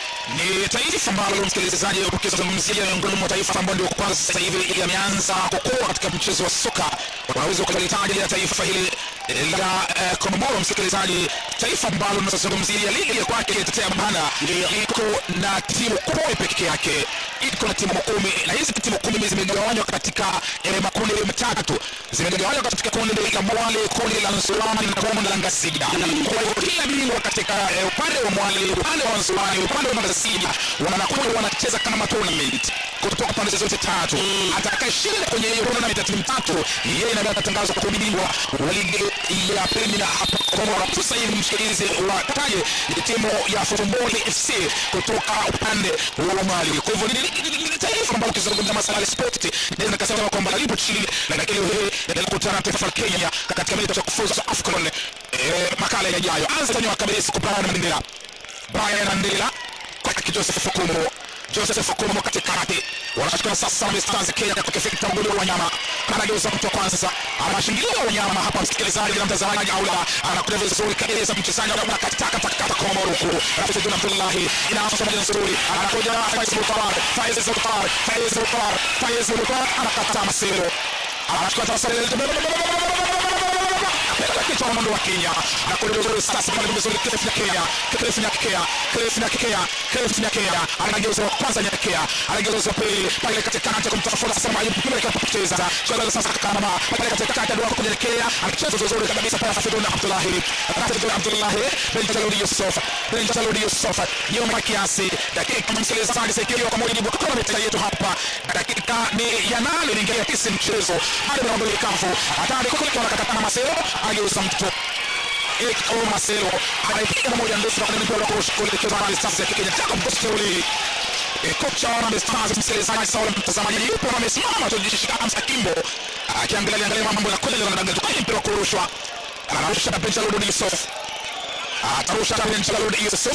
ni taifa ambalo msikilizaji ukizungumzia miongoni mwa taifa ambayo ndio kwanza sasa hivi yameanza kukua katika mchezo wa soka unaweza ukalitaja ya taifa hili la eh, Komoro msikilizaji taifa ambalo tunazungumzia ligi ya kwake itetea bana iko na timu kumi pekee yake iko na timu kumi na hizi timu kumi zimegawanywa katika eh, makundi matatu zimegawanywa katika kundi la Mwale kundi la Nsulani na kundi la Ngasiga kwa hivyo kila bingwa katika eh, upande wa Mwale upande wa Nsulani upande wa Ngasiga wanakuja wanacheza kama tournament kutoka pande zote tatu atakayeshinda kwenye hiyo tournament ya timu tatu yeye ndiye atatangazwa kwa bingwa wa ligi ya Premier hapa Komoro sasa hivi mshikilizi wa taje ni timu ya Football FC kutoka upande wa Mali kwa hivyo ni- ni- ni- ni taifa ambalo ukizungumza masala ya sport naweza nikasema kwamba lipo chini lakini leo hii ndio kukutana na taifa la Kenya katika mechi ya kufuzu za AFCON eh, makala yajayo anza kwenye wakabisi kupana na Mandela Brian Andela kwa Joseph Fukumo Joseph Fukumo katikati wanachukua sasa Mstars Kenya katika fikta mgulu wa nyama anageuza mtu wa kwanza anashingilia wanyama hapa msikilizaji na mtazamaji au la anakuja vizuri kabisa mchezaji wa kataka takata Komoro huku Rafiki Juna Abdullahi inaanza moja nzuri anakuja Faiz Mutar Faiz Mutar Faiz Mutar Faiz Mutar anakata Masero anachukua kichwa wa mwendo wa Kenya anakwenda vizuri sasa pale vizuri Cliff Nyakea Cliff Nyakea Cliff Nyakea Cliff Nyakea anageuza wa kwanza Nyakea anageuza wa pili pale katikati kumtafuta sasa Ayub kule kwa kucheza cheza sasa kama pale katikati ndio kwa Nyakea anacheza vizuri kabisa pale Hafidhun Abdullahi Hafidhun Abdullahi bin Jaludi Yusuf bin Jaludi Yusuf nyuma kiasi dakika msikilizaji sikio kwa mujibu wa kronometa yetu hapa dakika ni ya nane inaingia tisa mchezo bado na mbele kafu hatari kule kwa katakana Masero ageuza mtu Eko Marcelo anaipiga moja ndefu na kwenye mpira wa kurusha kuelekea Harambee Stars ya Kenya. Jacob Gosteuli E, kocha wa Harambee Stars msikilizaji sawa mtazamaji yupo na amesimama tu jishika Hamza Kimbo akiangalia angalia mambo ya kweli na danganya kwenye mpira wa kurushwa anarusha na Benjalud Yusuf atarusha na Benjalud Yusuf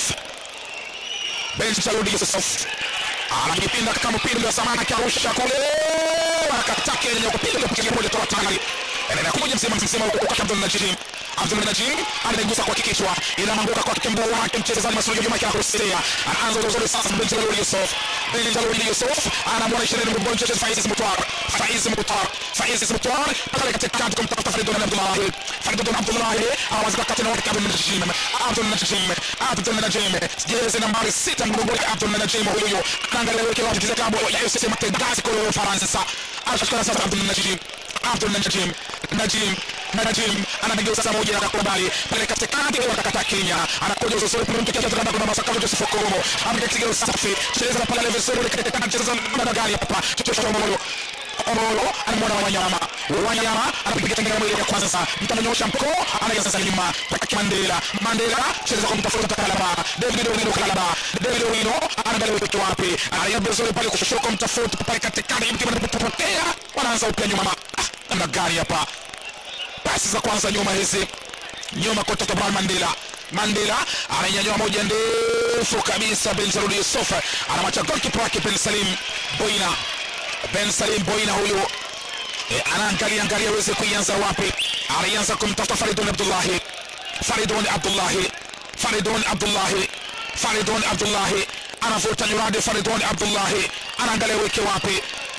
Benjalud Yusuf anajipinda kama mpira wa zamani akiarusha kule akataka yenye kupiga kupiga moja toa tayari anakuja msema msema huko kwa Abdul Najim Abdul Najim anaigusa kwa kichwa inaanguka kwa kimbo wake mchezaji Masudi Juma kia kusaidia anaanza vizuri sasa Benjalud Yusuf Benjalud Yusuf anamwona 20 mbona mchezaji Faiz Mutar Faiz Mutar Faiz Mutar pale katikati kumtafuta Faridun Abdullah Faridun Abdullah awazi kati na wakati Abdul Najim Abdul Najim Abdul Najim jezi nambari 6 mgongoni Abdul Najim huyo anaangalia weke wapi mchezaji klabu ya USC Mategazi kule Ufaransa sasa anashika sasa Abdul Najim Abdul Najim Najim Najim anageuza saa moja akakubali pale katikati kwa kakata Kenya anakuja uzuri kwa mtu kiasi kwamba kuna masaka Joseph Okomo amekipiga usafi cheza na pale vizuri katika cheza na gari hapa chochote cha Omolo Omolo anamwona wanyama wanyama anapiga tengera mwili ya kwanza sasa mtu ananyosha mkono anaanza sasa nyuma kwa Mandela Mandela cheza kwa mtafuta Kalaba David Owino Kalaba David Owino anaangalia upepo wapi anaenda vizuri pale kushoka mtafuta pale katikati mtu anapotea wanaanza upya nyuma Ah, na gari hapa pasi za kwanza nyuma hizi nyuma kutoka Brian Mandela Mandela ananyanyua moja ndefu kabisa Ben Salud Yusuf anamwacha goalkeeper wake Ben Salim Boina Ben Salim Boina huyu e, anaangalia angalia aweze kuianza wapi anaanza kumtafuta Faridun Abdullahi Faridun Abdullahi Faridun Abdullahi Faridun Abdullahi anavuta nyuradi Faridun Abdullahi anaangalia weke wapi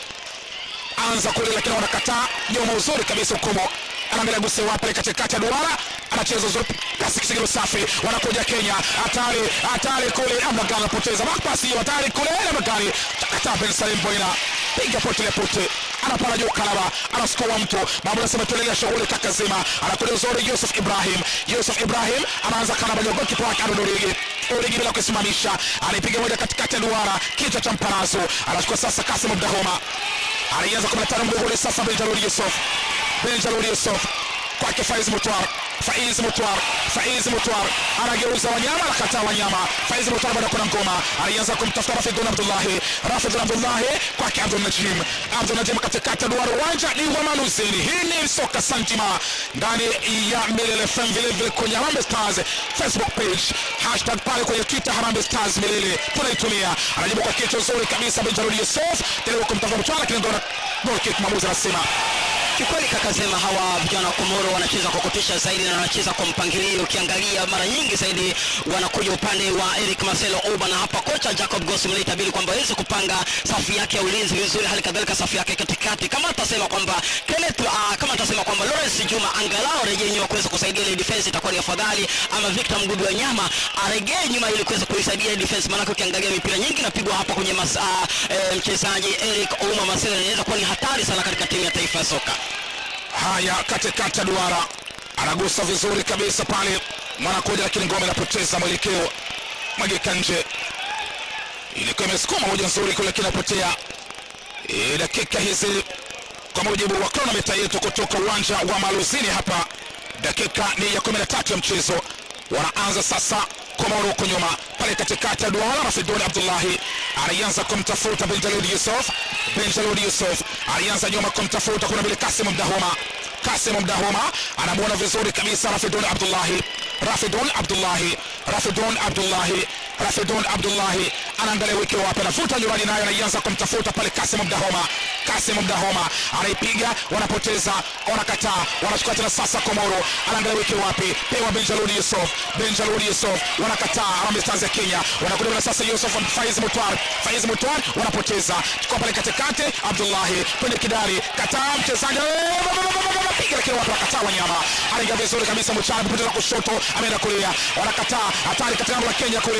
anza kule lakini wanakataa nyuma uzuri kabisa hukumo anaangalia guse wapi katikati ya duara anacheza uzuri pasi kisigiro safi wanakuja Kenya hatari hatari kule ama gani anapoteza pasi hiyo hatari kule ama gani kataa Ben Salim Boina piga pote le pote anapana juu kalaba anaskoa mtu mambo nasema tuendelea shughuli kaka zima anakuja uzuri Yusuf Ibrahim Yusuf Ibrahim anaanza kalaba juu golikipa wake Aaron Origi Origi bila kusimamisha anaipiga moja katikati ya duara kichwa cha mparazo anachukua sasa Kasim Abdahoma anaanza 15 mgongoni sasa Benjamin Yusuf Benjamin Yusuf kwake Faiz Mutwar Faiz Mutwar Faiz Mutwar anageuza wanyama anakataa wanyama Faiz Mutwar bado kuna ngoma anaanza kumtafuta Rafidun Abdullahi Rafidun Abdullahi kwake Abdul Najim Abdul Najim katikati ya duara uwanja ni wa Maluzini hii ni soka santima ndani ya Milele FM vile vile kwenye Harambee Stars Facebook page hashtag pale kwenye Twitter Harambee Stars Milele tunaitumia anajibu kwa kichwa nzuri kabisa Benjamin Yusuf tena kumtafuta Mutwar lakini ndio goal kick mwamuzi anasema kikweli kakasema hawa vijana wa komoro wanacheza kwa kutisha zaidi na wanacheza kwa mpangilio ukiangalia mara nyingi zaidi wanakuja upande wa eric marcelo oba na hapa kocha jacob gosml itabidi kwamba aweze kupanga safu yake ya ulinzi vizuri hali kadhalika safu yake katikati kama atasema kwamba Kenneth, uh, kama atasema kwamba lawrence juma angalau arejee nyuma kuweza kusaidia ile defense itakuwa ni afadhali ama victor mgudu wa nyama aregee nyuma ili kuweza kuisaidia ile defense maanake ukiangalia mipira nyingi inapigwa hapa kwenye mas, uh, eh, mchezaji eric ouma marcelo inaweza kuwa ni hatari sana katika timu ya taifa ya soka haya katikati ya duara anagusa vizuri kabisa pale mwanakuja lakini ngome inapoteza mwelekeo magika nje ilikuwa imesukuma moja nzuri kule kinapotea e, dakika hizi kwa mujibu wa kronometa yetu kutoka uwanja wa maluzini hapa dakika ni ya 13 ya mchezo wanaanza sasa komoro huko nyuma pale katikati ya duara rafiduni abdullahi alianza kumtafuta benjalud yusuf benjalud yusuf alianza nyuma kumtafuta kuna vile kasim mdahoma kasim mdahoma anamwona vizuri kabisa rafidun abdullahi rafidun abdullahi rafidun abdullahi rafidun abdullahi anaangalia wiki wapi anavuta nyumbani nayo anaianza kumtafuta pale kasim mdahoma kasim mdahoma anaipiga wanapoteza wanakataa wanachukua tena sasa komoro anaangalia wiki wapi pewa benjalud yusuf benjalud yusuf wanakataa Harambee Stars ya Kenya wanakuja na sasa Yusuf Faiz Mutwar Faiz Mutwar wanapoteza kwa pale katikati Abdullahi kwenye kidari kataa mchezaji piga lakini watu wakataa wanyama anaingia vizuri kabisa Mchana kupoteza kushoto ameenda kulia wanakataa hatari katika lango la Kenya kule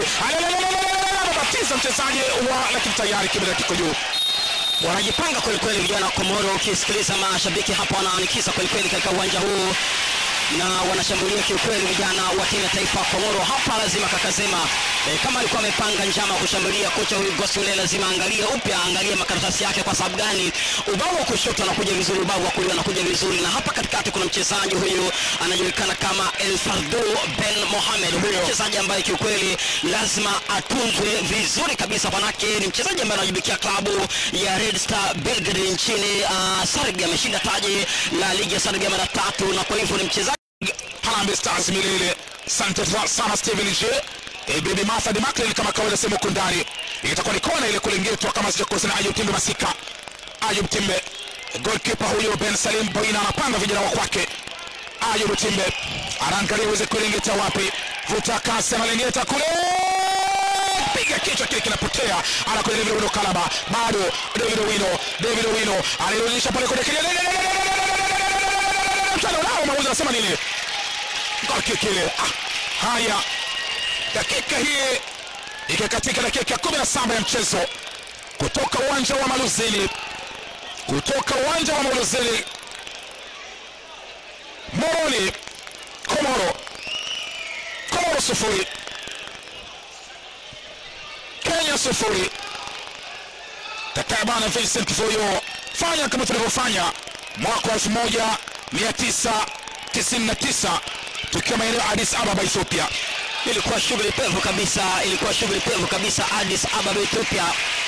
batiza mchezaji wa lakini tayari kimela kiko juu wanajipanga kwelikweli vijana wa komoro ukisikiliza mashabiki hapa wanaanikiza kwelikweli katika uwanja huu na wanashambulia kiukweli vijana wa timu ya taifa komoro hapa lazima kakasema e, kama alikuwa amepanga njama ya kushambulia kocha huyu gosule lazima angalie upya angalie makaratasi yake kwa sababu gani ubao wa kushoto anakuja vizuri ubao wa kulia anakuja vizuri na hapa katikati kuna mchezaji huyu anajulikana kama el fardu ben mohamed huyu mchezaji ambaye kiukweli lazima atunzwe vizuri kabisa manake ni mchezaji ambaye anajibikia klabu ya red star belgrade nchini uh, serbia ameshinda taji la ligi ya serbia mara tatu na kwa hivyo ni mchezaji Harambee Stars milele. Asante sana Steven J. E, Baby Martha de Macklin kama kawaida sehemu huko ndani. Itakuwa ni kona ile kulingetwa kama sijakosa na Ayub Timbe Masika. Ayub Timbe. Goalkeeper huyo Ben Salim Boina anapanga vijana wa kwake. Ayub Timbe anaangalia uweze kulingeta wapi. Vuta kasi analingeta kule. Piga kichwa kile kinapotea. Anakuja David Owino Kalaba. Bado David Owino. David Owino alirudisha pale kwenye kile mchana nao mauzi anasema nini gol kick ile ah, haya dakika hii ikikatika dakika ya kumi na saba ya mchezo kutoka uwanja wa maluzini kutoka uwanja wa maluzini moroni komoro komoro sufuri kenya sufuri takabana vincent foyo fanya kama tulivyofanya mwaka wa elfu moja 999 tukiwa maeneo ya Addis Ababa Ethiopia. ilikuwa shughuli pevu kabisa ilikuwa shughuli pevu kabisa Addis Ababa Ethiopia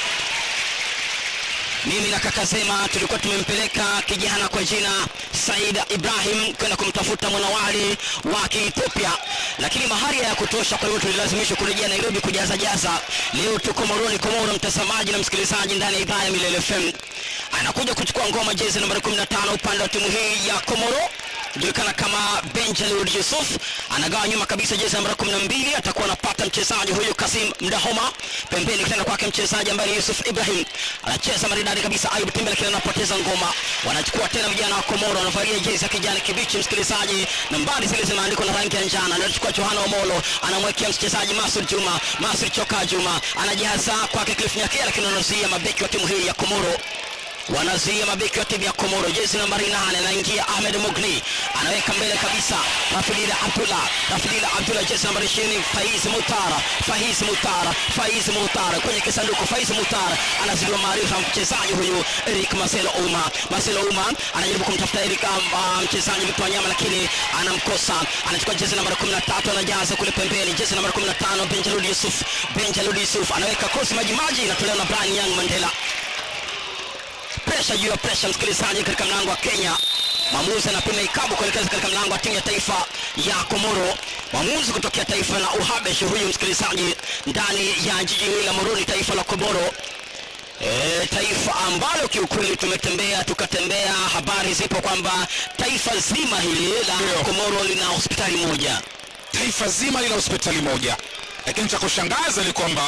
mimi na kaka Zema tulikuwa tumempeleka kijana kwa jina Said Ibrahim kwenda kumtafuta mwanawali wa Kiethiopia, lakini mahari ya kutosha, kwa hivyo tulilazimishwa kurejea Nairobi kujaza jaza. Leo tuko Moroni, Komoro, mtazamaji na msikilizaji ndani ya idhaa ya Milele FM. Anakuja kuchukua ngoma jezi nambari 15 upande wa timu hii ya Komoro julikana kama Benjalud Yusuf anagawa nyuma kabisa jezi nambari 12 atakuwa anapata mchezaji huyu Kasim Mdahoma pembeni kitenda kwake mchezaji ambaye ni Yusuf Ibrahim anacheza maridadi kabisa Ayub Timbe lakini anapoteza ngoma wanachukua tena vijana wa Komoro wanavalia jezi ya kijani kibichi msikilizaji nambari zile zimeandikwa na rangi ya njano anachukua Johana Omolo anamwekea mchezaji Masud Juma Masud Choka Juma anajaza kwake Cliff Nyakea lakini anazuia mabeki wa timu hii ya Komoro wanazuia mabeki wa timu ya komoro jezi nambari nane anaingia ahmed mugni anaweka mbele kabisa rafidila abdullah rafidila abdullah jezi nambari ishirini faiz mutara faiz mutara faiz mutara kwenye kisanduku faiz mutara anazidiwa maarifa mchezaji huyu eric marcelo uma marcelo uma anajaribu kumtafuta eric um, mchezaji vitu wanyama lakini anamkosa anachukua jezi nambari 13 anajaza kule pembeni jezi nambari 15 benjalud yusuf benjalud yusuf anaweka kosi majimaji inatolewa na brian young mandela presha juu ya presha msikilizaji katika mlango wa kenya mwamuzi anapima ikabu kuelekeza katika mlango wa timu ya taifa ya komoro mwamuzi kutokea taifa la uhabesh huyu msikilizaji ndani ya jiji hili la moroni taifa la komoro E, taifa ambalo kiukweli tumetembea tukatembea habari zipo kwamba taifa zima hili la Ndio. komoro lina hospitali moja taifa zima lina hospitali moja lakini cha kushangaza ni kwamba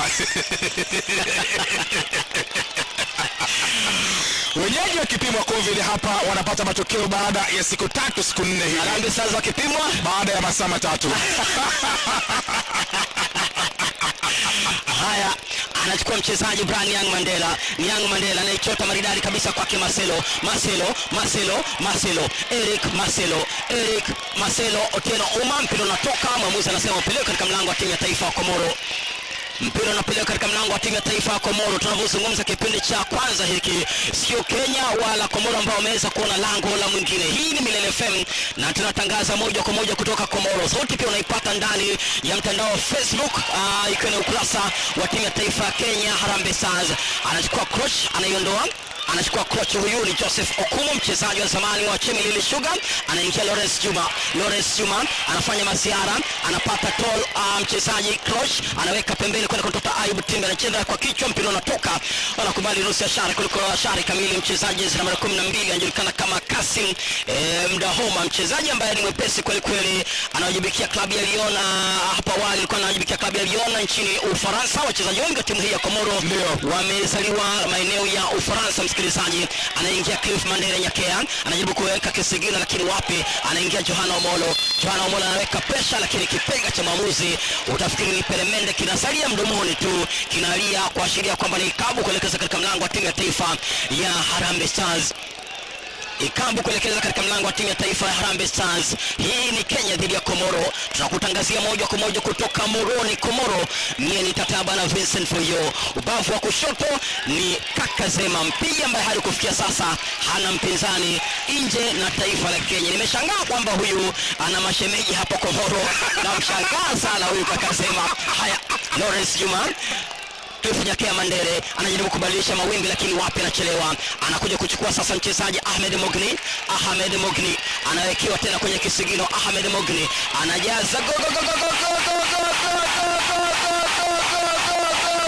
wenyeji wakipimwa covid hapa wanapata matokeo baada ya siku tatu siku nne hivi harambe sasa wakipimwa baada ya masaa matatu haya anachukua mchezaji Brian Young Mandela Young Mandela anaichota maridadi kabisa kwake Marcelo Marcelo Marcelo Marcelo Eric Marcelo Eric Marcelo Otieno Uma mpira unatoka mwamuzi anasema upeleke katika mlango wa timu ya taifa ya Komoro mpira unapeleka katika mlango wa timu ya taifa ya Komoro. Tunavyozungumza kipindi cha kwanza hiki, sio Kenya wala Komoro ambao wameweza kuona lango la mwingine. Hii ni Milele FM na tunatangaza moja kwa moja kutoka Komoro. Sauti pia unaipata ndani ya mtandao wa Facebook, uh, ikiwa ni ukurasa wa timu ya taifa ya Kenya Harambee Stars. Anachukua cross, anaiondoa anachukua kocha huyu ni Joseph Okumu, mchezaji wa zamani wa Chemelil Sugar. Anaingia Lawrence Juma, Lawrence Juma anafanya masiara, anapata tol uh, mchezaji Krosh anaweka pembeni kwenda kutoka Ayub Timbe, anacheza kwa kichwa, mpira unatoka, wanakubali nusu ya shari kuliko shari kamili. Mchezaji namba 12 anajulikana kama Kasim eh, Mdahoma, mchezaji ambaye ni mwepesi kweli kweli, anawajibikia klabu ya Lyon. ah, Hapo awali alikuwa anawajibikia klabu ya Lyon nchini Ufaransa. Wachezaji wengi wa timu hii ya Komoro Ndio. wamezaliwa maeneo ya Ufaransa. Msikilizaji, anaingia Cliff Mandela Nyakea, anajaribu kuweka kisigino, lakini wapi, anaingia Johana Omolo. Johana Omolo anaweka presha, lakini kipenga cha mwamuzi utafikiri ni peremende, kinasalia mdomoni tu, kinalia kuashiria kwamba ni ikabu kuelekeza katika mlango wa timu ya taifa ya Harambee Stars ikabu kuelekeza katika mlango wa timu ya taifa ya Harambee Stars. Hii ni Kenya dhidi ya Komoro. Tunakutangazia moja kwa moja kutoka Moroni, Komoro. Mie ni Tataba na Vincent Foyo. Ubavu wa kushoto ni Kaka Zema, mpiga ambaye hadi kufikia sasa hana mpinzani nje na taifa la Kenya. Nimeshangaa kwamba huyu ana mashemeji hapo Komoro, namshangaa sana huyu Kaka Zema. Haya, Lawrence Juma Cliff Nyakea Mandere anajaribu kubadilisha mawimbi lakini wapi, anachelewa. Anakuja kuchukua sasa mchezaji Ahmed Mogni. Ahmed Mogni anawekewa tena kwenye kisigino. Ahmed Mogni anajaza go go go go go go go go go go go go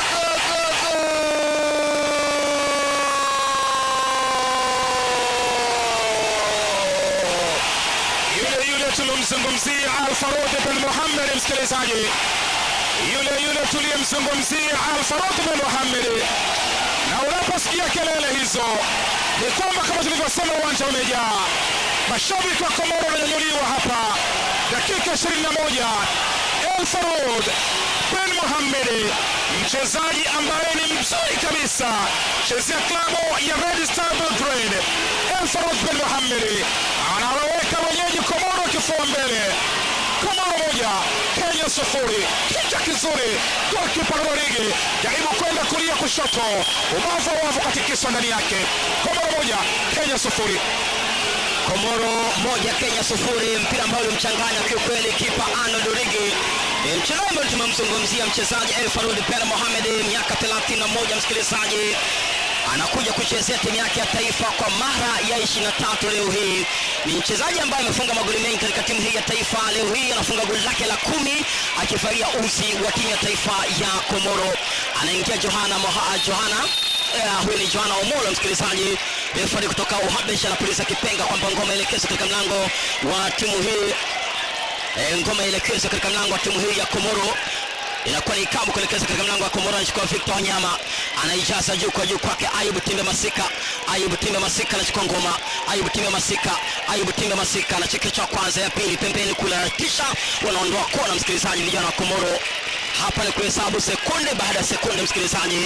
yule yule tulomzungumzia alfarud bin muhammad msikilizaji yule yule tuliyemzungumzia alfarud bin muhammad na unaposikia kelele hizo ni kwamba kama tulivyosema uwanja umejaa mashabiki wa komoro wananyanyuliwa hapa dakika 21 elfarud bin muhammad mchezaji ambaye ni mzuri kabisa chezea klabu ya red star belgrade elfarud bin muhammad anawaweka wenyeji komoro kifua mbele komoro moja kenya sufuri kicha kizuri golkipa rodrigi jaribu kwenda kulia kushoto ubavu wa wavu katikiswa ndani yake komoro moja kenya sufuri Komoro moja Kenya sufuri, mpira ambao ulimchanganya kiukweli kipa Arnold Origi. E, mchezaji ambaye tumemzungumzia mchezaji El Farud Ben Mohamed, miaka 31, msikilizaji anakuja kuchezea timu yake ya taifa kwa mara ya 23 leo hii. Ni mchezaji ambaye amefunga magoli mengi katika timu hii ya taifa. Leo hii anafunga goli lake la kumi akivalia uzi wa timu ya taifa ya Komoro. Anaingia Johana Moha, Johana Eh, huyu ni Joana Omolo msikilizaji, refari kutoka Uhabesh anapuliza kipenga kwamba ngoma elekezwe katika mlango wa timu hii e, ngoma elekezwe katika mlango wa timu hii ya Komoro inakuwa ni ikabu kuelekeza katika mlango wa Komoro. Anachukua Victor Wanyama, anaijaza juu kwa juu kwake Ayub Timbe Masika. Ayub Timbe Masika anachukua ngoma. Ayub Timbe Masika, Ayub Timbe Masika anachekecha kwanza, ya pili pembeni kule, anatisha, wanaondoa kona. Msikilizaji, vijana wa Komoro hapa ni kuhesabu sekunde baada ya sekunde, msikilizaji,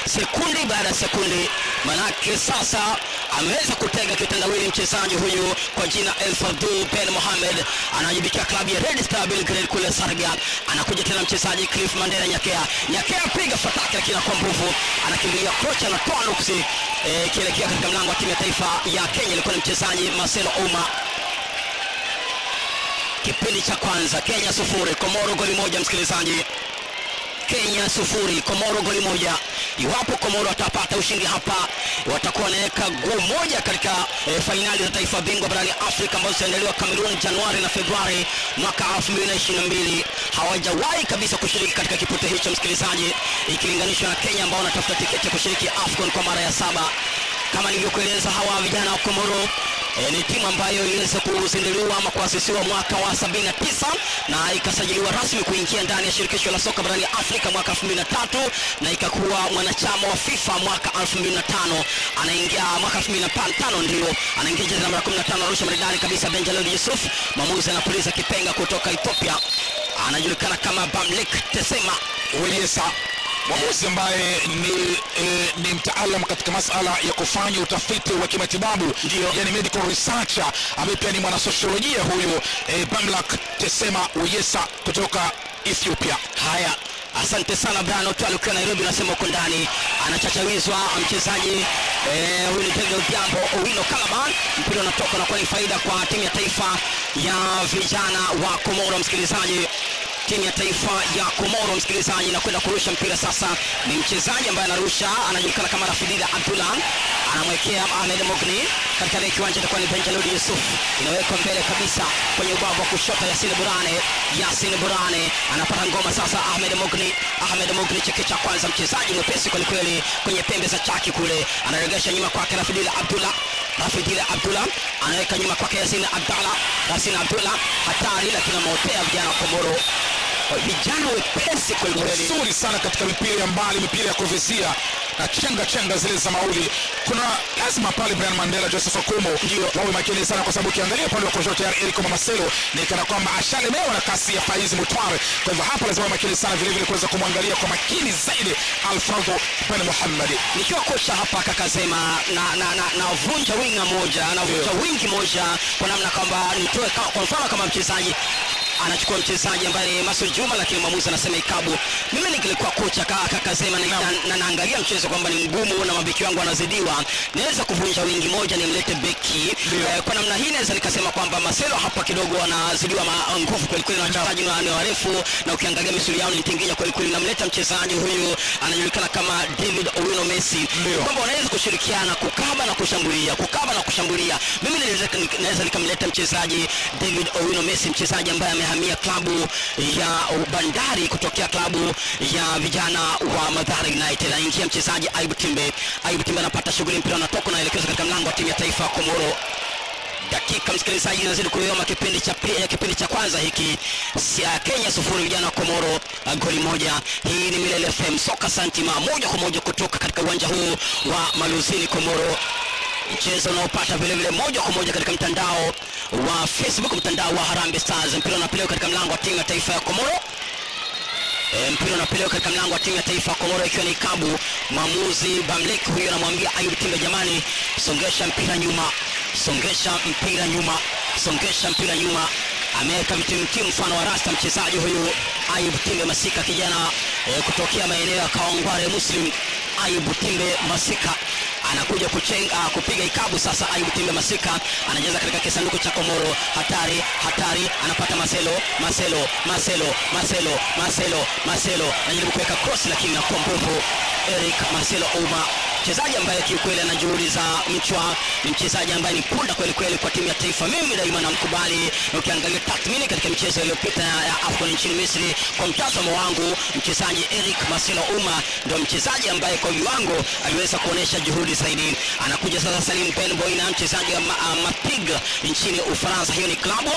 sekundi baada ya sekundi manake sasa ameweza kutega kitendawili mchezaji huyu kwa jina El Fadul Ben Mohamed anajibikia klabu ya Red Star Belgrade kule Serbia anakuja tena mchezaji Cliff Mandela Nyakea Nyakea piga fataki lakini kwa nguvu anakimbilia kocha anatoa nuksi eh, kielekea katika mlango wa timu ya taifa ya Kenya ilikuwa ni mchezaji Marcelo Ouma kipindi cha kwanza Kenya sufuri Komoro goli moja msikilizaji Kenya sufuri Komoro goli moja. Iwapo Komoro watapata ushindi hapa, watakuwa wanaweka guu moja katika e, fainali za taifa bingwa barani Afrika ambazo zitaendelewa Cameroon Januari na Februari mwaka 2022. Hawajawahi kabisa kushiriki katika kipute hicho msikilizaji, ikilinganishwa na Kenya ambao wanatafuta tiketi ya kushiriki AFCON kwa mara ya saba. Kama nilivyokueleza, hawa vijana wa Komoro E, ni timu ambayo iliweza kuzinduliwa ama kuasisiwa mwaka wa 79 na ikasajiliwa rasmi kuingia ndani ya shirikisho la soka barani Afrika mwaka 2003 na ikakuwa mwanachama wa FIFA mwaka 2005. Anaingia mwaka 2005 ndio anaingia jezi namba 15 Arusha maridadi kabisa. Benjalel Yusuf mwamuzi anapuliza kipenga kutoka Ethiopia, anajulikana kama Bamlik Tesema Weyesa mwamuzi ambaye ni, e, ni mtaalam katika masala ya kufanya utafiti wa kimatibabu Ndio. yani medical researcher ambaye pia ni mwanasosiolojia huyu e, Bamlak Tesema Weyesa kutoka Ethiopia. Haya, asante sana Brian Otwali ukiwa Nairobi, unasema uko ndani. Anachachawizwa mchezaji eh, huyu ni David Odhiambo Owino Calaban. Mpira unatoka na kuwa ni faida kwa timu ya taifa ya vijana wa Komoro. Msikilizaji, timu ya taifa ya Komoro msikilizaji, na kwenda kurusha mpira sasa. Ni mchezaji ambaye anarusha, anajulikana kama Rafidida Abdullah, anamwekea Ahmed Mogni katika ile kiwanja, itakuwa ni Benjalud Yusuf, inawekwa mbele kabisa kwenye ubavu wa kushoto. Yasin Burane, Yasin Burane anapata ngoma sasa. Ahmed Mogni, Ahmed Mogni, cheke cha kwanza, mchezaji mwepesi kwelikweli kwenye pembe za chaki kule, anaregesha nyuma kwake Rafidila Abdullah Rafidila Abdullah anaweka nyuma kwake Yasin Abdallah, Yasin Abdullah hatari, lakini ameotea vijana wa Komoro, vijana wepesi kwelikweli. nzuri sana katika mipira ya mbali, mipira ya kuvizia na chenga chenga zile za mauli. Kuna lazima pale Brian Mandela, Joseph Okumu wawe makini sana, kwa sababu ukiangalia upande wa kushoto tayari Eric Marcelo ni kana kwamba ashalemewa na kasi ya Faiz Mutware. Kwa hivyo hapa lazima wawe makini sana, vile vile kuweza kumwangalia kwa makini zaidi Alfredo Ben Muhammad. nikiwa kocha hapa kakasema na, na, na, na vunja winga moja navunja wingi moja kwa namna kwamba nitoe kama, kwa mfano kama mchezaji anachukua mchezaji ambaye ni Masud Juma, lakini mwamuzi anasema ikabu. Mimi nikilikuwa kocha kaka kakasema na, na, na naangalia mchezo kwamba ni mgumu na mabeki wangu wanazidiwa, naweza kuvunja wingi moja nimlete beki eh, kwa namna hii naweza nikasema kwamba Marcelo hapa kidogo anazidiwa ma- nguvu kweli kweli na wachezaji ni ni warefu, na ukiangalia misuli yao ni tinginya kweli kweli. Namleta mchezaji huyu anajulikana kama David Owino Messi, Ndio. kwamba wanaweza kushirikiana kukaba na kushambulia, kukaba na kushambulia. Mimi naweza naweza nikamleta mchezaji David Owino Messi, mchezaji ambaye amehamia klabu ya Bandari kutokea klabu ya vijana wa Mathare United. Anaingia mchezaji Ayub Timbe. Ayub Timbe anapata shughuli, mpira unatoka unaelekezwa katika mlango wa timu ya taifa ya Komoro dakika msikilizaji inazidi kuyoma kipindi cha pi- kipindi cha kwanza hiki Sia- kenya sufuri vijana wa komoro uh, goli moja hii ni milele fm soka santima moja kwa moja kutoka katika uwanja huu wa maluzini komoro mchezo unaopata vile vile moja kwa moja katika mtandao wa facebook mtandao wa harambe stars mpira unapelewa katika mlango wa timu ya taifa ya komoro E, mpira unapelewa katika mlango wa timu ya taifa ya Komoro ikiwa ni kabu. Mwamuzi Bamlek huyo anamwambia Ayub Timbe, jamani, songesha mpira nyuma, songesha mpira nyuma, songesha mpira nyuma. Ameweka vitimtimu mfano wa rasta mchezaji huyu Ayub Timbe Masika, kijana e, kutokea maeneo ya Kawangware Muslim. Ayub Timbe Masika anakuja kuchenga, kupiga ikabu sasa. Ayub Timbe Masika anacheza katika kisanduku cha Komoro, hatari hatari, anapata Marcelo, Marcelo, Marcelo, Marcelo, Marcelo, Marcelo anajaribu kuweka cross lakini inakuwa nguvu. Eric Marcelo Ouma mchezaji ambaye kiukweli ana juhudi za mchwa, ni mchezaji ambaye ni punda kweli kweli kwa timu ya taifa. Mimi daima namkubali, na ukiangalia tathmini katika michezo iliyopita ya AFCON nchini Misri, kwa mtazamo wangu, mchezaji Eric Marcelo Ouma ndio mchezaji ambaye kwa viwango aliweza kuonesha juhudi zaidi. Anakuja sasa Salim Ben Boina, mchezaji wa Ma- ah, Mapig nchini Ufaransa. Hiyo ni klabu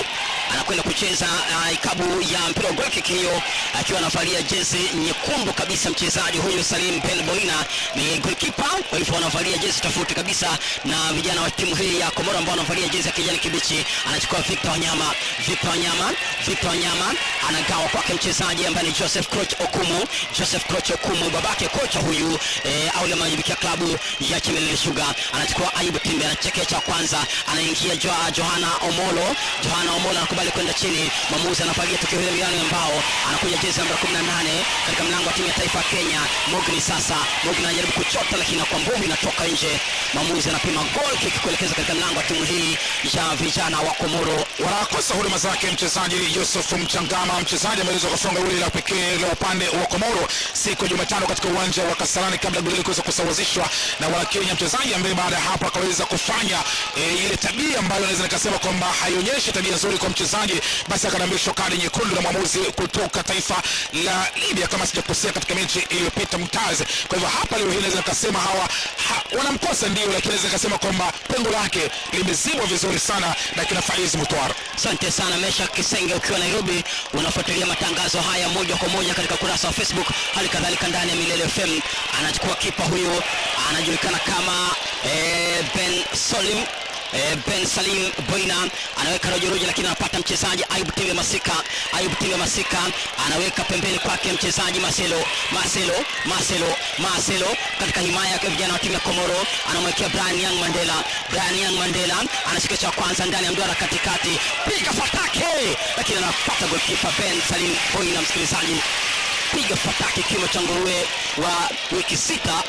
anakwenda kucheza uh, ikabu ya mpira wa goal kick hiyo akiwa anavalia jezi nyekundu kabisa mchezaji huyu Salim Ben Boina ni goalkeeper kwa hivyo anavalia jezi tofauti kabisa na vijana wa timu hii ya Komoro ambao wanavalia jezi ya kijani kibichi anachukua Victor Wanyama Victor Wanyama Victor Wanyama anagawa kwake mchezaji ambaye ni Joseph Croch Okumu Joseph Croch Okumu babake kocha huyu eh, au anajibikia klabu ya Chemelil Sugar anachukua Ayubu Timbe anachekea cha kwanza anaingia jo, Johana Omolo Johana Omolo anakubali kwenda chini mwamuzi anafagia tukio hilo miano ambao anakuja jezi namba 18 katika mlango wa timu ya taifa ya Kenya Mogni sasa Mogni anajaribu kuchota lakini kwa nguvu inatoka nje mwamuzi anapima goal kick kuelekeza katika mlango wa timu hii ya vijana wa Komoro wanakosa huduma zake mchezaji Yusuf Mchangama, mchezaji ameweza kufunga goli la pekee la upande wa Komoro siku ya Jumatano katika uwanja wa Kasarani kabla goli kuweza kusawazishwa na Wakenya, mchezaji ambaye baada ya hapo akaweza kufanya e, ile tabia ambayo naweza nikasema kwamba haionyeshi tabia nzuri kwa mchezaji, basi akadambishwa kadi nyekundu na mwamuzi kutoka taifa la Libya kama sijakosea, katika mechi iliyopita Mtaz. Kwa hivyo hapa leo hii naweza nikasema hawa ha, wanamkosa ndio, lakini naweza nikasema kwamba pengo lake limezibwa vizuri sana na kina Faiz Mutwara. Asante sana Mesha Kisenge ukiwa Nairobi, unafuatilia matangazo haya moja kwa moja katika ukurasa wa Facebook, hali kadhalika ndani ya Milele FM. Anachukua kipa huyo anajulikana kama eh, Ben Solim Eh, Ben Salim Boina anaweka rojorojo, lakini anapata mchezaji Ayub Timbe Masika. Ayub Timbe Masika anaweka pembeni kwake mchezaji Marcelo Marcelo Marcelo Marcelo katika himaya ya vijana wa timu ya Komoro, anamwekea Brian Young Mandela. Brian Young Mandela anashika cha kwanza ndani ya mduara katikati, piga fatake, lakini anapata goalkeeper Ben Salim Boina. Msikilizaji, piga fatake, kimo cha nguruwe wa wiki sita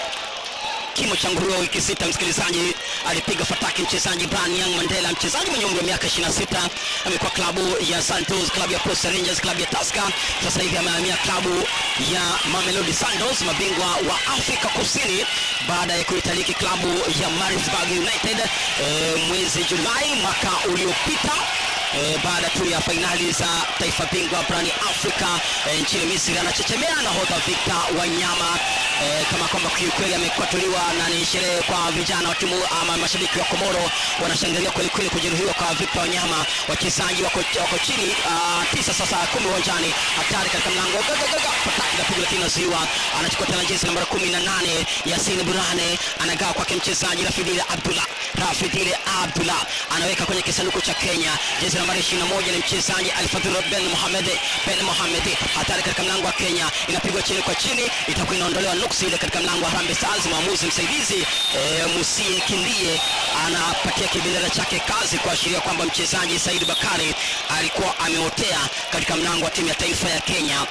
kimo cha nguruwe wiki sita. Msikilizaji, alipiga fataki mchezaji Brian Young Mandela, mchezaji mwenye umri wa miaka 26, amekuwa klabu ya Santos, klabu ya Coastal Rangers, klabu ya Tusker. Sasa hivi amehamia klabu ya Mamelodi Sundowns, mabingwa wa Afrika Kusini baada ya kuitaliki klabu ya Maritzburg United e, mwezi Julai mwaka uliopita. E, baada tu ya fainali za taifa bingwa barani Afrika e, nchini Misri anachechemea nahodha Victor Wanyama e, kama kwamba kiukweli amekwatuliwa na ni sherehe kwa vijana wa timu ama mashabiki wa Komoro wanashangilia kweli kweli kujeruhiwa kwa Victor Wanyama. Wachezaji wako, wako chini uh, tisa sasa kumi uwanjani, hatari katika mlango fataki la pigo lakini nazuiwa, anachukua tena jezi namba 18 Yasin Burane anagawa kwake mchezaji Rafidile Abdullah Rafidile Abdullah anaweka kwenye kisanduku cha Kenya jezi nambari 21 ni mchezaji Alfadhil Ben Mohamed Ben Mohamed, hatari katika mlango wa Kenya, inapigwa chini kwa chini, itakuwa inaondolewa nuksi ile katika mlango wa Harambee Stars. Mwamuzi msaidizi e, Musie Kindie anapatia kibendera chake kazi kuashiria kwamba mchezaji Said Bakari alikuwa ameotea katika mlango wa timu ya taifa ya Kenya.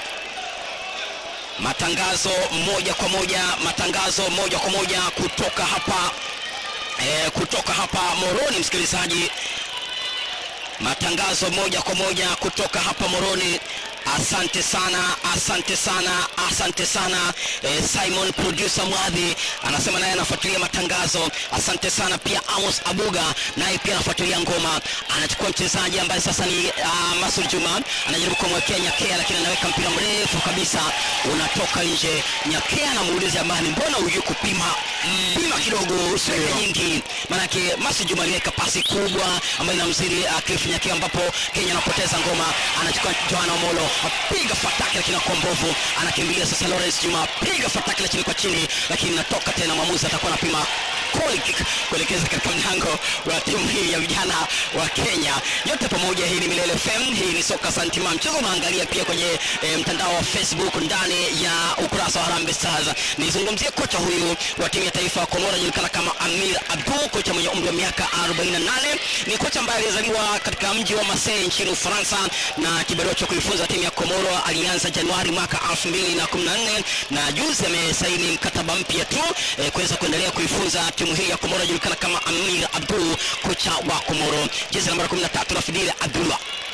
Matangazo moja kwa moja, matangazo moja kwa moja kutoka hapa e, kutoka hapa Moroni, msikilizaji matangazo moja kwa moja kutoka hapa Moroni. Asante sana, asante sana, asante sana eh, Simon producer Mwadhi anasema naye anafuatilia matangazo. Asante sana pia Amos Abuga naye pia anafuatilia ngoma. Anachukua mchezaji ambaye sasa ni uh, Masul Juma anajaribu kumwekea Nyakea, lakini anaweka mpira mrefu kabisa unatoka nje. Nyakea anamuuliza jamani, mbona hujui kupima mm, pima kidogo usiweke nyingi, maanake Masul Juma aliweka pasi kubwa ambayo inamzidi uh, Cliff Nyakea, ambapo Kenya anapoteza ngoma. Anachukua Johanna Omolo apiga fataki lakini kwa mbovu, anakimbilia sasa Lawrence Juma, piga fataki lakini kwa chini, lakini natoka tena. Mwamuzi atakuwa anapima goal kick kuelekeza katika mlango wa timu hii ya vijana wa Kenya. Yote pamoja, hii ni Milele FM, hii ni soka santima. Mchezo unaangalia pia kwenye e, mtandao wa Facebook ndani ya ukurasa wa Harambee Stars. Nizungumzie kocha huyu wa timu ya taifa ya Komoro anajulikana kama Amir Abdul, kocha mwenye umri wa miaka 48. Ni kocha ambaye alizaliwa katika mji wa Marseille nchini Ufaransa na kibarua cha kuifunza timu ya Komoro alianza Januari mwaka 2014 na juzi amesaini mkataba mpya tu e, kuweza kuendelea kuifunza timu hii ya Komoro inajulikana kama Amir Abdul, kocha wa Komoro. Jezi namba 13 Rafidile Abdullah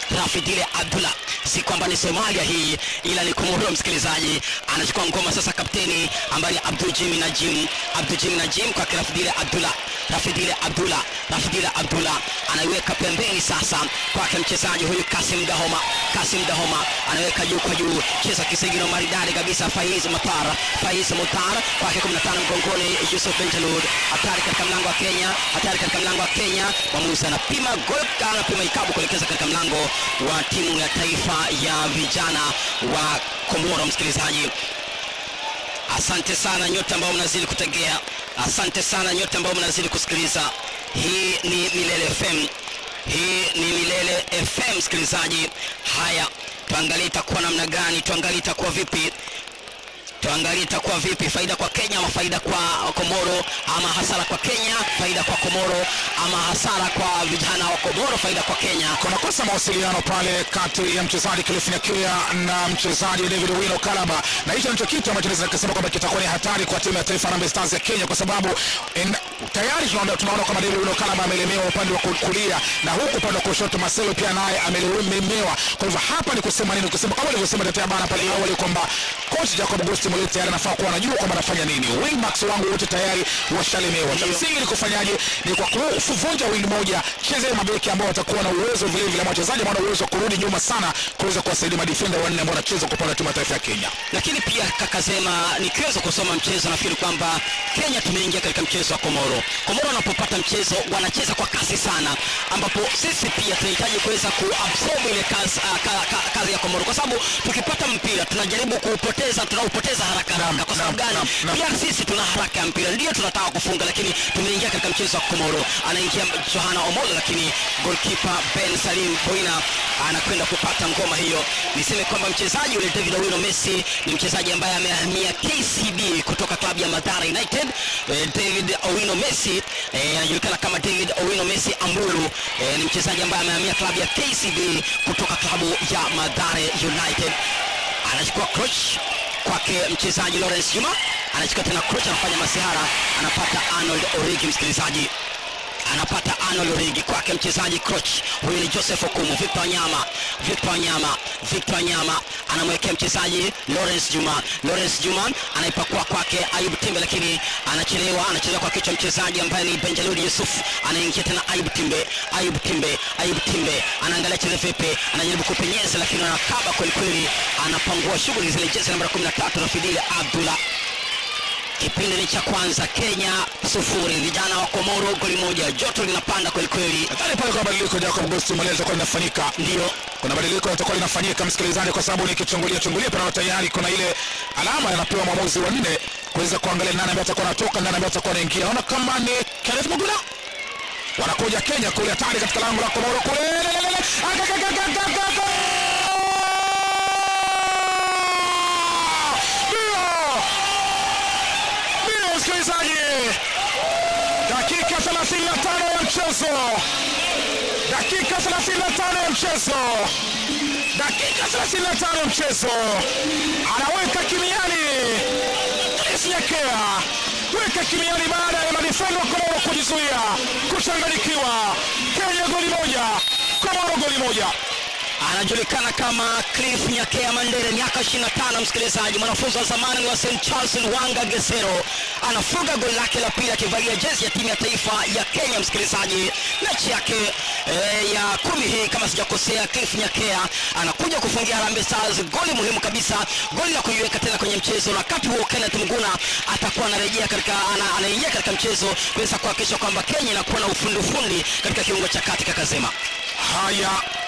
Rafidile Abdullah, si kwamba ni Somalia hii, ila ni Komoro. Msikilizaji, anachukua ngoma sasa, kapteni ambaye ni Abdul Jimmy Najim, Abdul Jimmy Najim kwa Rafidile Abdullah, Rafidile Abdullah, Rafidile Abdullah anaiweka pembeni sasa kwake mchezaji huyu Kasim Dahoma, Kasim Dahoma anaweka juu kwa juu, cheza kisigino maridadi kabisa, Faiz Mutar, Faiz Mutar kwake 15 mgongoni, Yusuf Benjalud, hatari katika mlango wa Kenya, hatari katika mlango wa Kenya. Mwamuzi anapima gol, anapima ikabu kuelekeza katika mlango wa timu ya taifa ya vijana wa Komoro. Msikilizaji, asante sana nyote ambao mnazidi kutegea, asante sana nyote ambao mnazidi kusikiliza. Hii ni Milele FM, hii ni Milele FM msikilizaji. Haya, tuangalie itakuwa namna gani, tuangalie itakuwa vipi tuangalie itakuwa vipi, faida kwa Kenya ama faida kwa Komoro, ama hasara kwa Kenya, faida kwa Komoro, ama hasara kwa vijana wa Komoro, faida kwa Kenya. kuna kosa mawasiliano pale kati ya mchezaji Cliff Nyakia na mchezaji David Owino Kalaba, na hicho ndicho kitu ambacho naweza kusema kwamba kitakuwa ni hatari kwa timu ya taifa Harambee Stars ya Kenya, kwa sababu en, tayari tunaona tunaona kwamba David Owino Kalaba amelemewa upande wa kulia na huku upande wa kushoto Marcelo pia naye amelemewa. Kwa hivyo hapa ni kusema nini? Kusema kama nilivyosema tetea bana pale awali kwamba coach Jacob August Mulee tayari anafaa kuwa anajua kwamba anafanya nini. Wingbacks wangu wote tayari washalemewa. Cha msingi ni kufanyaje? Ni kwa kuvunja wing moja, cheze mabeki ambao watakuwa na uwezo vile vile, ama wachezaji ambao wana uwezo wa kurudi nyuma sana kuweza kuwasaidia madefender wanne ambao wanacheza kwa upande wa timu ya taifa ya Kenya. lakini pia kakasema nikiweza kusoma mchezo nafikiri kwamba kenya tumeingia katika mchezo wa komoro komoro wanapopata mchezo wanacheza kwa kasi sana ambapo sisi pia tunahitaji kuweza kuabsorb ile kazi, uh, ka, ka, kazi ya komoro kwa sababu tukipata mpira tunajaribu kuupoteza tunaupoteza haraka haraka kwa sababu naam, gani naam, naam. pia sisi tuna haraka ya mpira ndio tunataka kufunga lakini tumeingia katika mchezo wa komoro anaingia johana omolo lakini golkipa ben salim boina anakwenda kupata ngoma hiyo niseme kwamba mchezaji yule david owino messi ni mchezaji ambaye amehamia kcb kutoka klabu ya madhara united eh, david owino messi eh, anajulikana kama david owino messi ambulu eh, ni mchezaji ambaye amehamia klabu ya kcb kutoka klabu ya madhare united anachukua coach kwake mchezaji lawrence juma anachukua tena coach anafanya masihara anapata arnold origi msikilizaji anapata Arnold Origi kwake mchezaji coach huyu ni Joseph Okumu. Victor Wanyama, Victor Wanyama, Victor Wanyama anamwekea mchezaji Lawrence Juma. Lawrence Juma anaipakua kwake Ayub Timbe, lakini anachelewa, anachelewa kwa kichwa mchezaji ambaye ni Benjalud Yusuf. Anaingia tena Ayub Timbe, Ayub Timbe, Ayub Timbe anaangalia cheze vipi, anajaribu kupenyeza, lakini anakaba kweli kweli, anapangua shughuli zile. Jezi namba 13 Rafidili Abdullah kipindi ni cha kwanza kenya sufuri vijana wa komoro goli moja joto linapanda kwelikweli Nadhani pale kuna badiliko Jacob August Mulee litakuwa linafanyika. ndio kuna badiliko litakuwa linafanyika msikilizaji, kwa sababu nikichungulia chungulia pana tayari kuna ile alama anapewa mwamuzi wa nne kuweza kuangalia nani ambaye atakuwa anatoka, nani ambaye atakuwa anaingia. Naona kama ni Kenneth Muguna wanakuja Kenya kule, hatari katika lango la Komoro kule, Lelelele. Agagagagagaga! Ndio! Ndio, msikilizaji, dakika 35 ya mchezo dakika 35 ya mchezo dakika 35 ya mchezo anaweka kimiani Chris Nyakea weka kimiani baada ya madefendo wa Komoro kujizuia kuchanganyikiwa Kenya goli moja Komoro goli moja anajulikana kama cliff nyakea mandere miaka 25 msikilizaji mwanafunzi wa zamani wa st charles wanga gesero anafunga goli lake la pili akivalia jezi ya timu ya taifa ya kenya msikilizaji mechi yake e, ya kumi hii kama sijakosea cliff nyakea anakuja kufungia Harambee stars goli muhimu kabisa goli la kuiweka tena kwenye mchezo na wakati huo kenneth mguna atakuwa anarejea katika ana, anaingia katika mchezo kuweza kuhakikisha kwamba kenya inakuwa na ufundi ufundi katika kiungo cha kati kakasema haya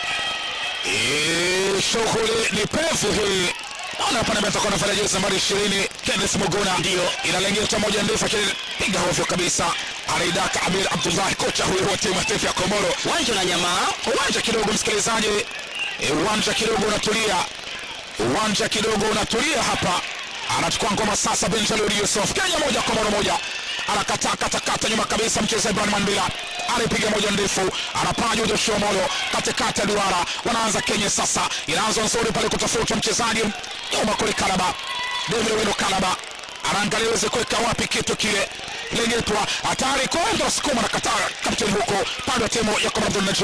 Eh, shughuli ni pevu hii naona hapa namba atakuwa anafanya jezi nambari ishirini Kenneth Muguna Ndio. inalengeta moja ndefu akilipiga hovyo kabisa anaidaka Amir Abdullahi kocha huyo wa timu ya taifa ya Komoro wanja na nyamaa uwanja kidogo msikilizaji Eh, uwanja kidogo unatulia uwanja kidogo unatulia hapa anachukua ngoma sasa benjalud yusuf kenya moja komoro moja anakataa katakata nyuma kabisa mchezo ibrahim mandila anaipiga moja ndefu anapaa juu joshua molo katikati ya duara wanaanza kenya sasa inaanza nzuri pale kutafuta mchezaji nyuma kule kalaba david weno kalaba anaangalia iweze kuweka wapi kitu kile lengetwa hatari kwenda sukuma na kataa kapteni huko pande wa timu ya komando najim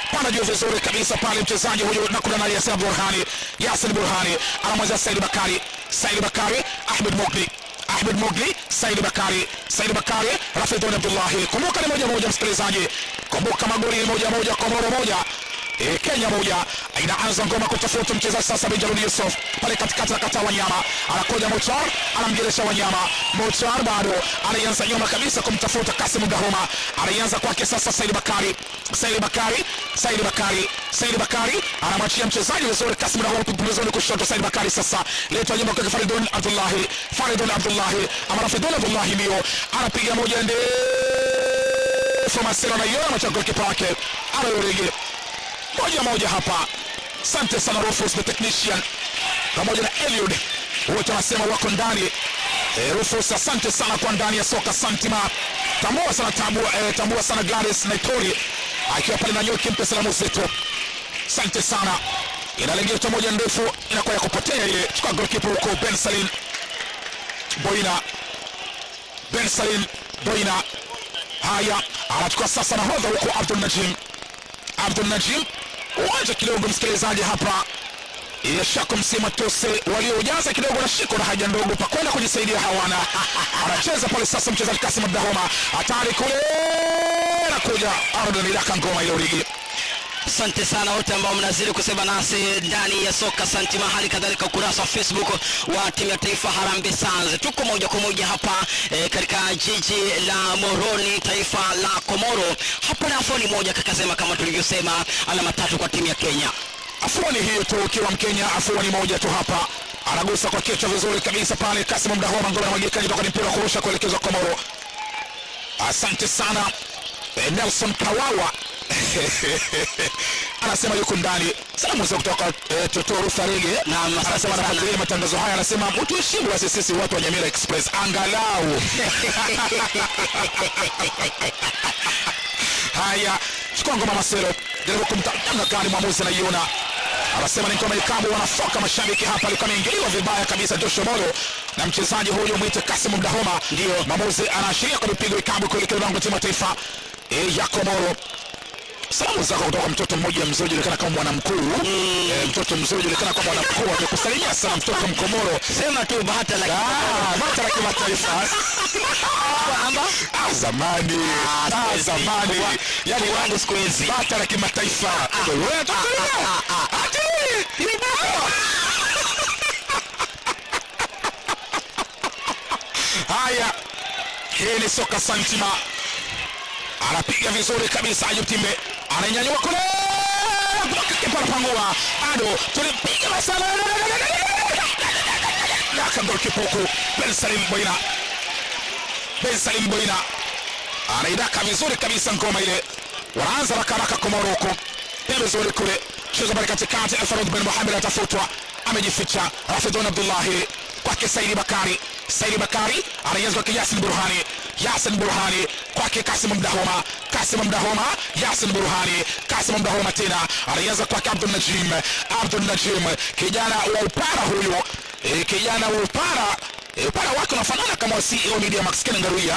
pana juu vizuri kabisa pale mchezaji huyu na kuna naye Yasin Burhani Yasin Burhani anamweza Said Bakari Said Bakari Ahmed Mogli Ahmed Mogli Said Bakari Said Bakari Rafidhun Abdullahi kumbuka ni moja moja msikilizaji kumbuka magoli ni moja moja Komoro moja E, Kenya moja inaanza ngoma kutafuta mchezaji sasa Benjamin Yusuf pale katikati anakataa Wanyama, anakuja Mochar anamgeresha Wanyama. Mochar bado anaanza nyuma kabisa kumtafuta Kasim Dahoma, anaanza kwake sasa Said Bakari, Said Bakari, Said Bakari, Said Bakari anamwachia mchezaji vizuri Kasim Dahoma pembezoni kushoto. Said Bakari sasa letwa nyuma kwa Faridun Abdullahi, Faridun Abdullahi ama Rafidun Abdullahi ndio anapiga moja ndefu, Masero anaiona macho kipa wake anayorege moja moja hapa. Asante sana Rufus the technician pamoja na Eliud wote wanasema wako ndani. E, Rufus asante sana kwa ndani ya soka Santima. Tambua sana tambua, e, tambua sana Gladys Naitori akiwa pale na Nyoki, mpe salamu zetu. Asante sana. Inalengetwa moja ndefu inakuwa ya kupotea ile. Chukua goalkeeper huko Ben Salim Boina, Ben Salim Boina. Haya, anachukua sasa nahodha huko Abdul Najim Abdul Najim uwanja kidogo, msikilizaji, hapa yashako msima tose waliojaza kidogo na shiko na haja ndogo pakwenda kujisaidia hawana. Anacheza pale sasa mchezaji Kasim Abdahoma, hatari kule, nakuja Arden ilaka ngoma ile urigi asante sana wote ambao mnazidi kusema nasi ndani ya soka santima hali kadhalika ukurasa wa facebook wa timu ya taifa harambe stars tuko moja kwa moja hapa e, katika jiji la moroni taifa la komoro hapa na afoni moja kakasema kama tulivyosema alama tatu kwa timu ya kenya afuani hiyo tu, ukiwa Mkenya afuani moja tu hapa, anagusa kwa kichwa vizuri kabisa pale. Kasim Mdahoma ngoma namwagika toka ni mpira wa kurusha kuelekezwa Komoro. Asante sana eh, Nelson Kawawa anasema yuko ndani. Salamu za kutoka eh, Totoro Farege Naam, asante anasema sana. anafuatilia matangazo haya, anasema mtuheshimu basi sisi watu wa Nyamira Express angalau Haya, chukua ngoma Masero, jaribu kumtanga gani mwamuzi anaiona, anasema ni ngoma ikabu, wanafoka mashabiki hapa, alikuwa ameingiliwa vibaya kabisa Joshua Molo na mchezaji huyo mwite Kasim Mdahoma. Ndio mwamuzi anaashiria kwa mipigo ikabu kuelekea lango la timu ya taifa e, ya Komoro. Salamu zako kutoka mtoto mmoja mzuri julikana kama mwana mkuu e, mtoto mzuri julikana kama mwana mkuu amekusalimia sana mtoto Mkomoro. sema tu bahata la Ah, bata la kimataifa kwamba Ah, zamani Ah, Ah, siku hizi. zamani Wa- yani wangu siku hizi. bata la kimataifa Wewe tuangalia. Ati, ile bata. haya hii ni soka santima anapiga vizuri kabisa Ayub Timbe ananyanyua kule bloka kipa anapangua bado tulipiga masala yaka golikipa huku Ben Salim Boina Ben Salim Boina anaidaka vizuri kabisa ngoma ile wanaanza haraka haraka Komoro huko pembezoni kule cheza pale katikati Alfarud bin Mohamed atafutwa amejificha Rafidhun Abdullahi kwake Saidi Bakari Saidi Bakari anaanza kwake Yasin Burhani Yasin Burhani kwake Kasim Mdahoma Kasim Mdahoma Yasin Burhani Kasim Mdahoma tena anaanza kwake Abdul Najim Abdul Najim kijana wa upara huyu e, kijana wa upara e, upara wake unafanana kama wa CEO Media Max Ken Ngaruya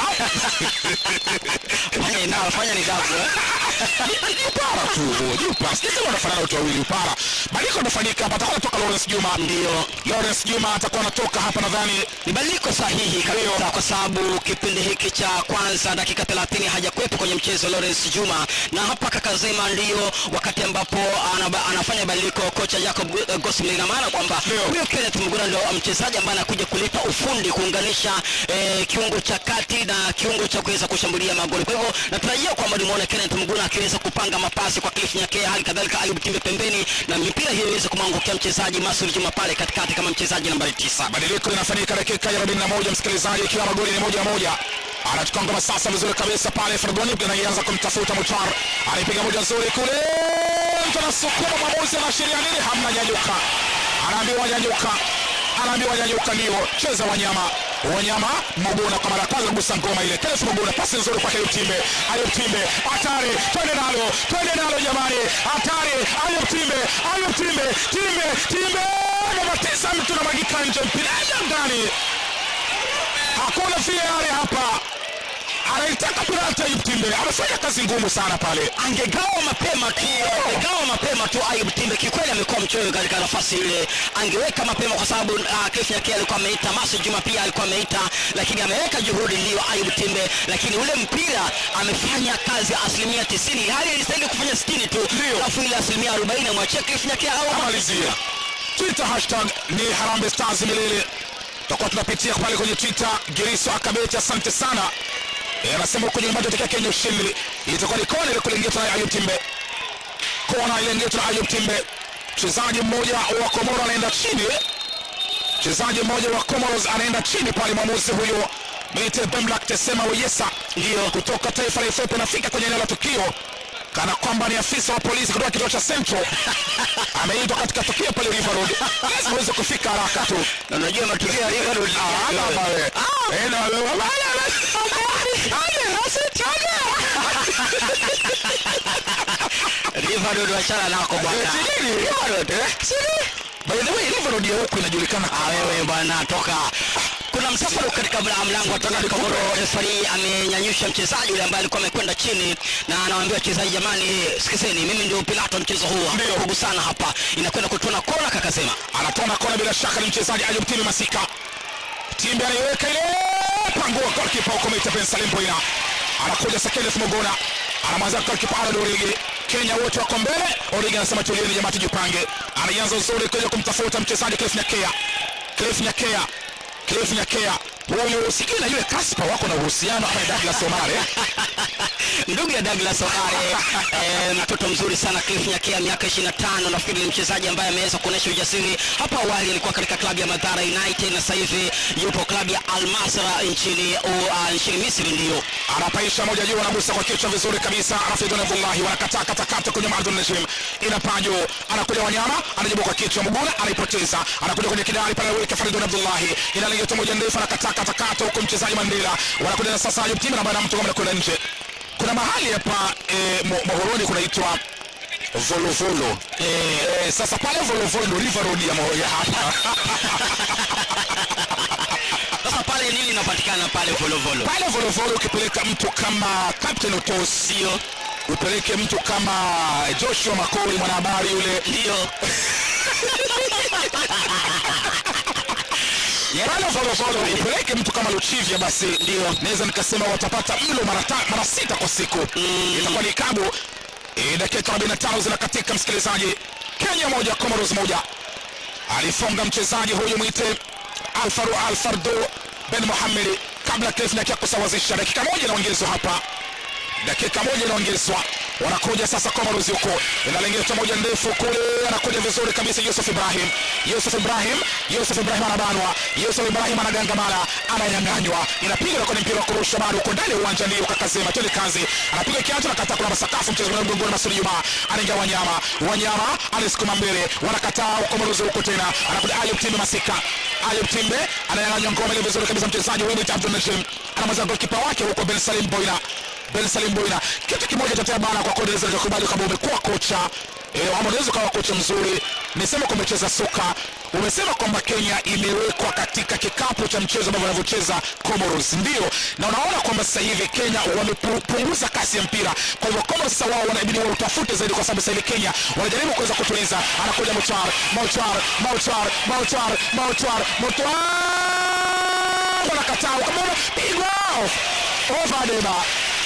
fanya nao fanya ni dafu eh? ni upara tu ni upara sijasema wanafanana watu wawili upara badiliko linafanyika hapa atakuwa anatoka Lawrence Juma ndio Lawrence Juma atakuwa anatoka hapa nadhani ni badiliko sahihi kabisa kwa sababu kipindi hiki cha kwanza dakika 30 hajakuwepo kwenye mchezo Lawrence Juma na hapa kakazema ndio wakati ambapo anaba, anafanya badiliko kocha Jacob uh, Gosling ina maana kwamba Ndio. huyo Kenneth Muguna ndio mchezaji ambaye anakuja kulipa ufundi kuunganisha eh, kiungo cha kati na kiungo cha kuweza kushambulia magoli kwa hivyo natarajia kwamba nimuone Kenneth Muguna akiweza kupanga mapasi kwa Cliff Nyakea hali kadhalika Ayub Timbe pembeni na mipira hiyo iweze kumwangukia mchezaji Masul Juma pale katikati kama mchezaji nambari tisa badiliko linafanyika dakika ya 41 msikilizaji ikiwa magoli ni moja moja anachukua ngoma sasa vizuri kabisa pale Ferdoni anaanza kumtafuta Muchar anipiga moja nzuri kule mtu anasukuma mwamuzi anaashiria nini hamna nyanyuka anaambiwa nyanyuka anaambiwa nyanyuka ndio cheza wanyama wanyama Muguna kwa mara ya kwanza kugusa ngoma ile Kenneth Muguna pasi nzuri kwake Ayub Timbe Ayub Timbe hatari twende nalo twende nalo jamani hatari Ayub Timbe Ayub Timbe Timbe Timbe namba tisa mtu namwagika nje mpira ndani hakuna VAR hapa anaitaka penalti Ayub Timbe amefanya kazi ngumu sana pale angegawa mapema tu angegawa mapema tu Ayub Timbe kikweli amekuwa mchoyo katika nafasi ile angeweka mapema kwa sababu uh, Cliff Nyakea alikuwa ameita Masu Juma pia alikuwa ameita lakini ameweka juhudi ndio Ayub Timbe lakini ule mpira amefanya kazi asilimia 90 hali ilistahili kufanya 60 tu Ndio. alafu ile asilimia 40 amwachia Cliff Nyakea au amalizia twitter hashtag ni harambe stars milele tutakuwa tunapitia pale kwenye twitter giriso akabeti asante sana Eh, anasema huko nyumbani tutokea kenya ushindi itakuwa ni kona ile kulengetwa na ayub timbe kona ilengetwa na ayub timbe mchezaji mmoja wa komoro anaenda chini mchezaji mmoja wa comoros anaenda chini pale mwamuzi huyo mite bemlak tesema weyesa Ndio. kutoka taifa la ethiopia anafika kwenye eneo la tukio kana kwamba ni afisa wa polisi kutoka kituo cha central ameitwa katika tukio pale river road lazima uweze kufika haraka tu na unajua matukio ya River Road Ah, hapa pale. Eh, na- River Road wachana nako bwana Sijui, River Road, eh? By the way, River Road ya huku inajulikana Ah, wewe bwana toka kuna msafara katika mla- mlango wa toka Komoro refari amenyanyusha mchezaji yule ambaye alikuwa amekwenda chini na anawaambia wachezaji jamani sikizeni mimi ndio pilato mchezo huu Ndio. kugusana hapa inakwenda kutona kona kakasema anatona kona bila shaka ni mchezaji ayub timi masika timbe anaiweka ile pangua golkipa huko meita ben salim boina anakuja sakendef mogona anamwanza golkipa arad origi kenya wote wako mbele origi anasema tulieni jamaa tujipange anaanza uzuri kuja kumtafuta mchezaji cliff nyakea cliff nyakea cliff nyakea huyu sijui na yule kaspa wako na uhusiano ama douglas omare ndugu ya Douglas Omare eh, mtoto mzuri sana Cliff Nyakea miaka 25 nafikiri ni mchezaji ambaye ameweza kuonyesha ujasiri hapo awali alikuwa katika klabu ya Madhara United na sasa hivi yupo klabu ya Al Masra nchini uh, nchini Misri ndio anapaisha moja juu anagusa kwa kichwa vizuri kabisa rafidun abdullahi wanakataa katakata kwenye mardun najim inapaa juu anakuja wanyama anajibu kwa kichwa mguna anaipoteza anakuja kwenye kidari pale weka faridun abdullahi inalingeto moja ndefu anakataa katakata huko mchezaji mandela wanakuja na sasa ayub timu ambaye anamtoka anakwenda nje kuna mahali hapa eh, Mo- mohoroni kunaitwa volovolo eh, eh, sasa pale volovolo ndo river road ya Mo- ya hapa sasa pale nini inapatikana pale volovolo pale volovolo ukipeleka mtu kama captain otos ndio upeleke mtu kama joshua makori mwanahabari yule ndio pale volovolo upeleke mtu kama luchivya basi ndio naweza nikasema watapata mlo mara ta- mara sita kwa siku mm. itakuwa ni kabu e, dakika 45 zinakatika msikilizaji kenya moja comoros moja alifunga mchezaji huyu mwite alfaru alfardo ben muhamedi kabla Cliff Nyakea kusawazisha dakika moja inaongezwa hapa dakika moja inaongezwa wanakuja sasa Comoros huko inalengetwa moja ndefu kule anakuja vizuri kabisa Yusuf Ibrahim Yusuf Ibrahim Yusuf Ibrahim anabanwa Yusuf Ibrahim anagangamala ananyang'anywa inapiga kwenye mpira wa kurusha bado uko ndani ya uwanja ndio kakasema twende kazi anapiga kiatu na kata kuna masakafu mchezo wa mgongoni Masudi Juma anaingia Wanyama Wanyama anasukuma mbele wanakataa Comoros huko tena anakuja Ayub Timbe Masika Ayub Timbe ananyang'anywa ngome ile vizuri kabisa mchezaji huyu Abdul Najim anamaliza goalkeeper wake huko Ben Salim Boina Ben Salim Boina. Kitu kimoja cha bana kwa kodeza nikakubali kwamba umekuwa kocha eh, ama unaweza ukawa kocha mzuri. Nisema kwamba umecheza soka, umesema kwamba Kenya imewekwa katika kikapu cha mchezo ambao wanavyocheza Comoros, ndio, na unaona kwamba sasa hivi Kenya wamepunguza kasi ya mpira. Kwa hivyo Comoros sasa wao wanabidi wautafute zaidi, kwa sababu sasa hivi Kenya wanajaribu kuweza kutuliza. Anakuja Mutwar, Mutwar, Mutwar, Mutwar, Mutwar, Mutwar, wanakataa, ukamwona pigwa over Deba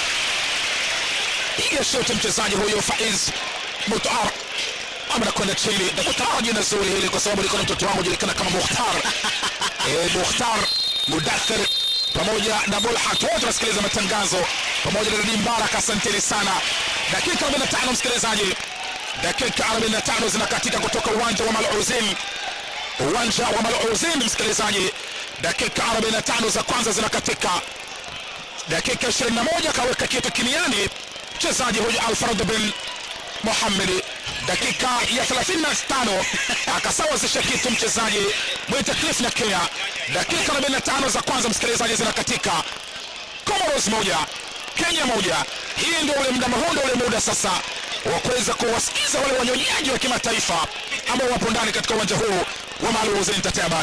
piga shoti mchezaji huyo Faiz Mutar anakwenda chini nakutana jina zuri hili kwa sababu liko na mtoto wangu julikana kama Mukhtar eh, Mukhtar Mudathir pamoja na Bulhat wote wanasikiliza matangazo pamoja na Nadim Mbarak, asanteni sana. Dakika 45 msikilizaji, dakika 45 zinakatika kutoka uwanja wa Maluzin, uwanja wa Maluzin msikilizaji, dakika 45 za kwanza zinakatika dakika 21 kaweka kitu kimiani mchezaji huyu Alfred bin Mohamed dakika ya 35 akasawazisha kitu mchezaji mwite Cliff Nyakea. Dakika 45 za kwanza msikilizaji zinakatika, Comoros moja Kenya moja. Hii ndio ule muda, huu ndio ule muda sasa wa kuweza kuwasikiza wale wanyonyaji wa kimataifa ambao wapo ndani katika uwanja huu wa Maluzi Ntatea bana.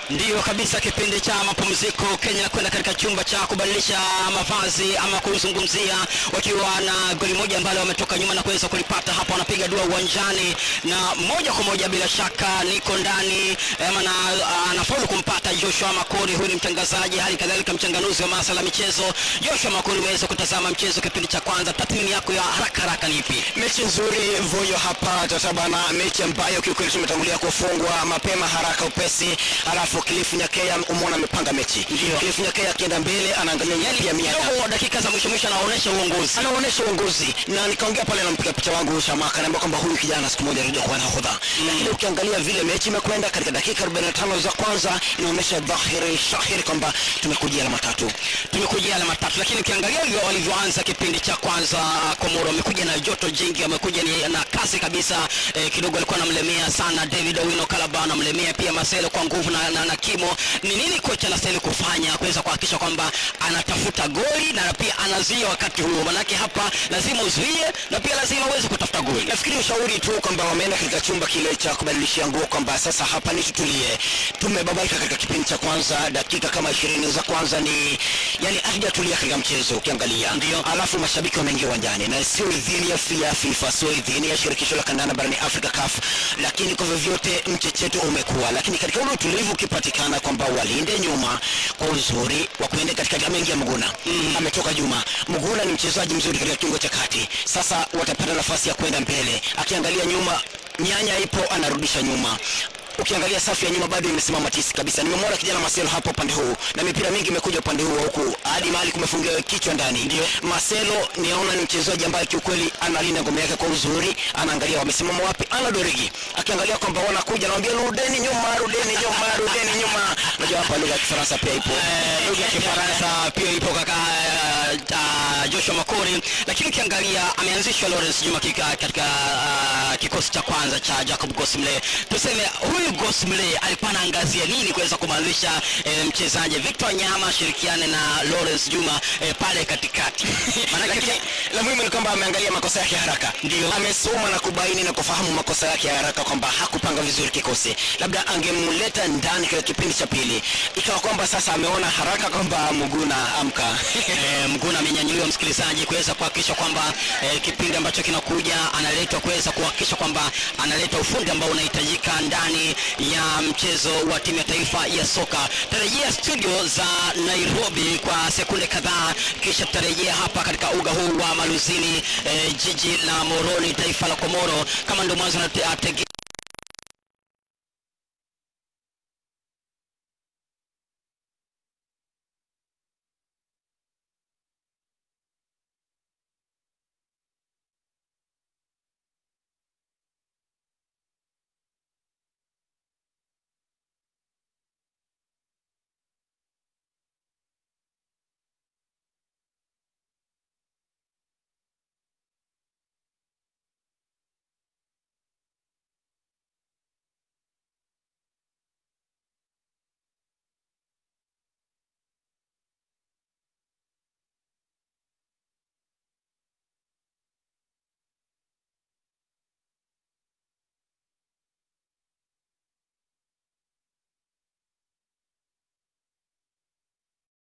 Ndiyo kabisa, kipindi cha mapumziko Kenya inakwenda katika chumba cha kubadilisha mavazi ama kuzungumzia, wakiwa na goli moja ambalo wametoka nyuma na kuweza kulipata hapa, wanapiga dua uwanjani na moja kwa moja, bila shaka niko ndani ama na anafaulu kumpata Joshua Makori. Huyu ni mtangazaji, hali kadhalika mchanganuzi wa masuala ya michezo. Joshua Makori, umeweza kutazama mchezo kipindi cha kwanza, tathmini yako ya haraka haraka ni ipi? mechi nzuri voyo hapa tatabana mechi ambayo kiukweli tumetangulia kufungwa mapema haraka upesi alafu kilifu nyakea umeona amepanga mechi Ndio. kilifu nyakea akienda mbele anaangalia nyali ya miaka Kidogo dakika za mwisho mwisho anaonyesha uongozi. anaonyesha uongozi na nikaongea pale na mpiga picha wangu Shamaka naambia kwamba huyu kijana siku moja atakuja kuwa nahodha lakini ukiangalia vile mechi imekwenda katika dakika 45 za kwanza inaonyesha dhahiri shahiri kwamba tumekujia alama tatu tumekujia alama tatu, lakini ukiangalia hivyo walivyoanza kipindi cha kwanza, Komoro wamekuja na joto jingi, wamekuja ni na kasi kabisa eh, kidogo alikuwa anamlemea sana David Owino Kalaba, anamlemea pia Marcelo kwa nguvu na, na, na kimo. Ni nini kocha anastahili kufanya kuweza kuhakikisha kwamba anatafuta goli na pia anazuia wakati huo? Manake hapa lazima uzuie na pia lazima uweze kutafuta goli. nafikiri ushauri tu kwamba wameenda katika chumba kile cha kubadilishia nguo kwamba sasa hapa ni tutulie tumebabaika katika kipindi cha kwanza dakika kama ishirini za kwanza ni yani hatujatulia katika mchezo ukiangalia Ndio. alafu mashabiki wameingia uwanjani na sio idhini ya FIA FIFA sio idhini ya shirikisho la kandanda barani Afrika CAF lakini kwa vyovyote mchecheto umekuwa lakini katika ule utulivu ukipatikana kwamba walinde nyuma kwa uzuri wa kuenda katika ameingia Muguna mm. ametoka Juma Muguna ni mchezaji mzuri katika kiungo cha kati sasa watapata nafasi ya kwenda mbele akiangalia nyuma nyanya ipo anarudisha nyuma ukiangalia safu ya nyuma bado imesimama tisi kabisa nimemwona kijana Marcelo hapo upande huu na mipira mingi imekuja upande huu wa huku hadi mahali kumefungiwa kichwa ndani ndio Marcelo niona ni mchezaji ambaye kiukweli analinda ngome yake kwa uzuri anaangalia wamesimama wapi ana dorigi akiangalia kwamba wanakuja naambia rudeni nyuma rudeni nyuma rudeni nyuma unajua hapa lugha ya Kifaransa pia ipo Eh, lugha ya Kifaransa pia ipo kaka eh, ah, Joshua Makori, lakini ukiangalia ameanzishwa Lawrence Juma kika, katika ah, kikosi cha kwanza cha Jacob Gosmle. Tuseme huyu Gosmle alikuwa anaangazia nini kuweza kumwanzisha eh, mchezaji Victor Nyama ashirikiane na Lawrence Juma eh, pale katikati Lakini maanake la muhimu ni kwamba ameangalia makosa yake haraka, Ndio. amesoma na kubaini na kufahamu makosa yake haraka, kwamba hakupanga vizuri kikosi. Labda angemleta ndani katika kipindi cha pili, ikawa kwamba sasa ameona haraka kwamba Muguna amka Eh, Mguna amenyanyuliwa msikilizaji, kuweza kuhakikisha kwamba eh, kipindi ambacho kinakuja analetwa kuweza kuhakikisha kwamba analeta ufundi ambao unahitajika ndani ya mchezo wa timu ya taifa ya soka. Tarejea studio za Nairobi kwa sekunde kadhaa, kisha tutarejea hapa katika uga huu wa Maluzini, eh, jiji la Moroni, taifa la Komoro. Kama ndio mwanzo na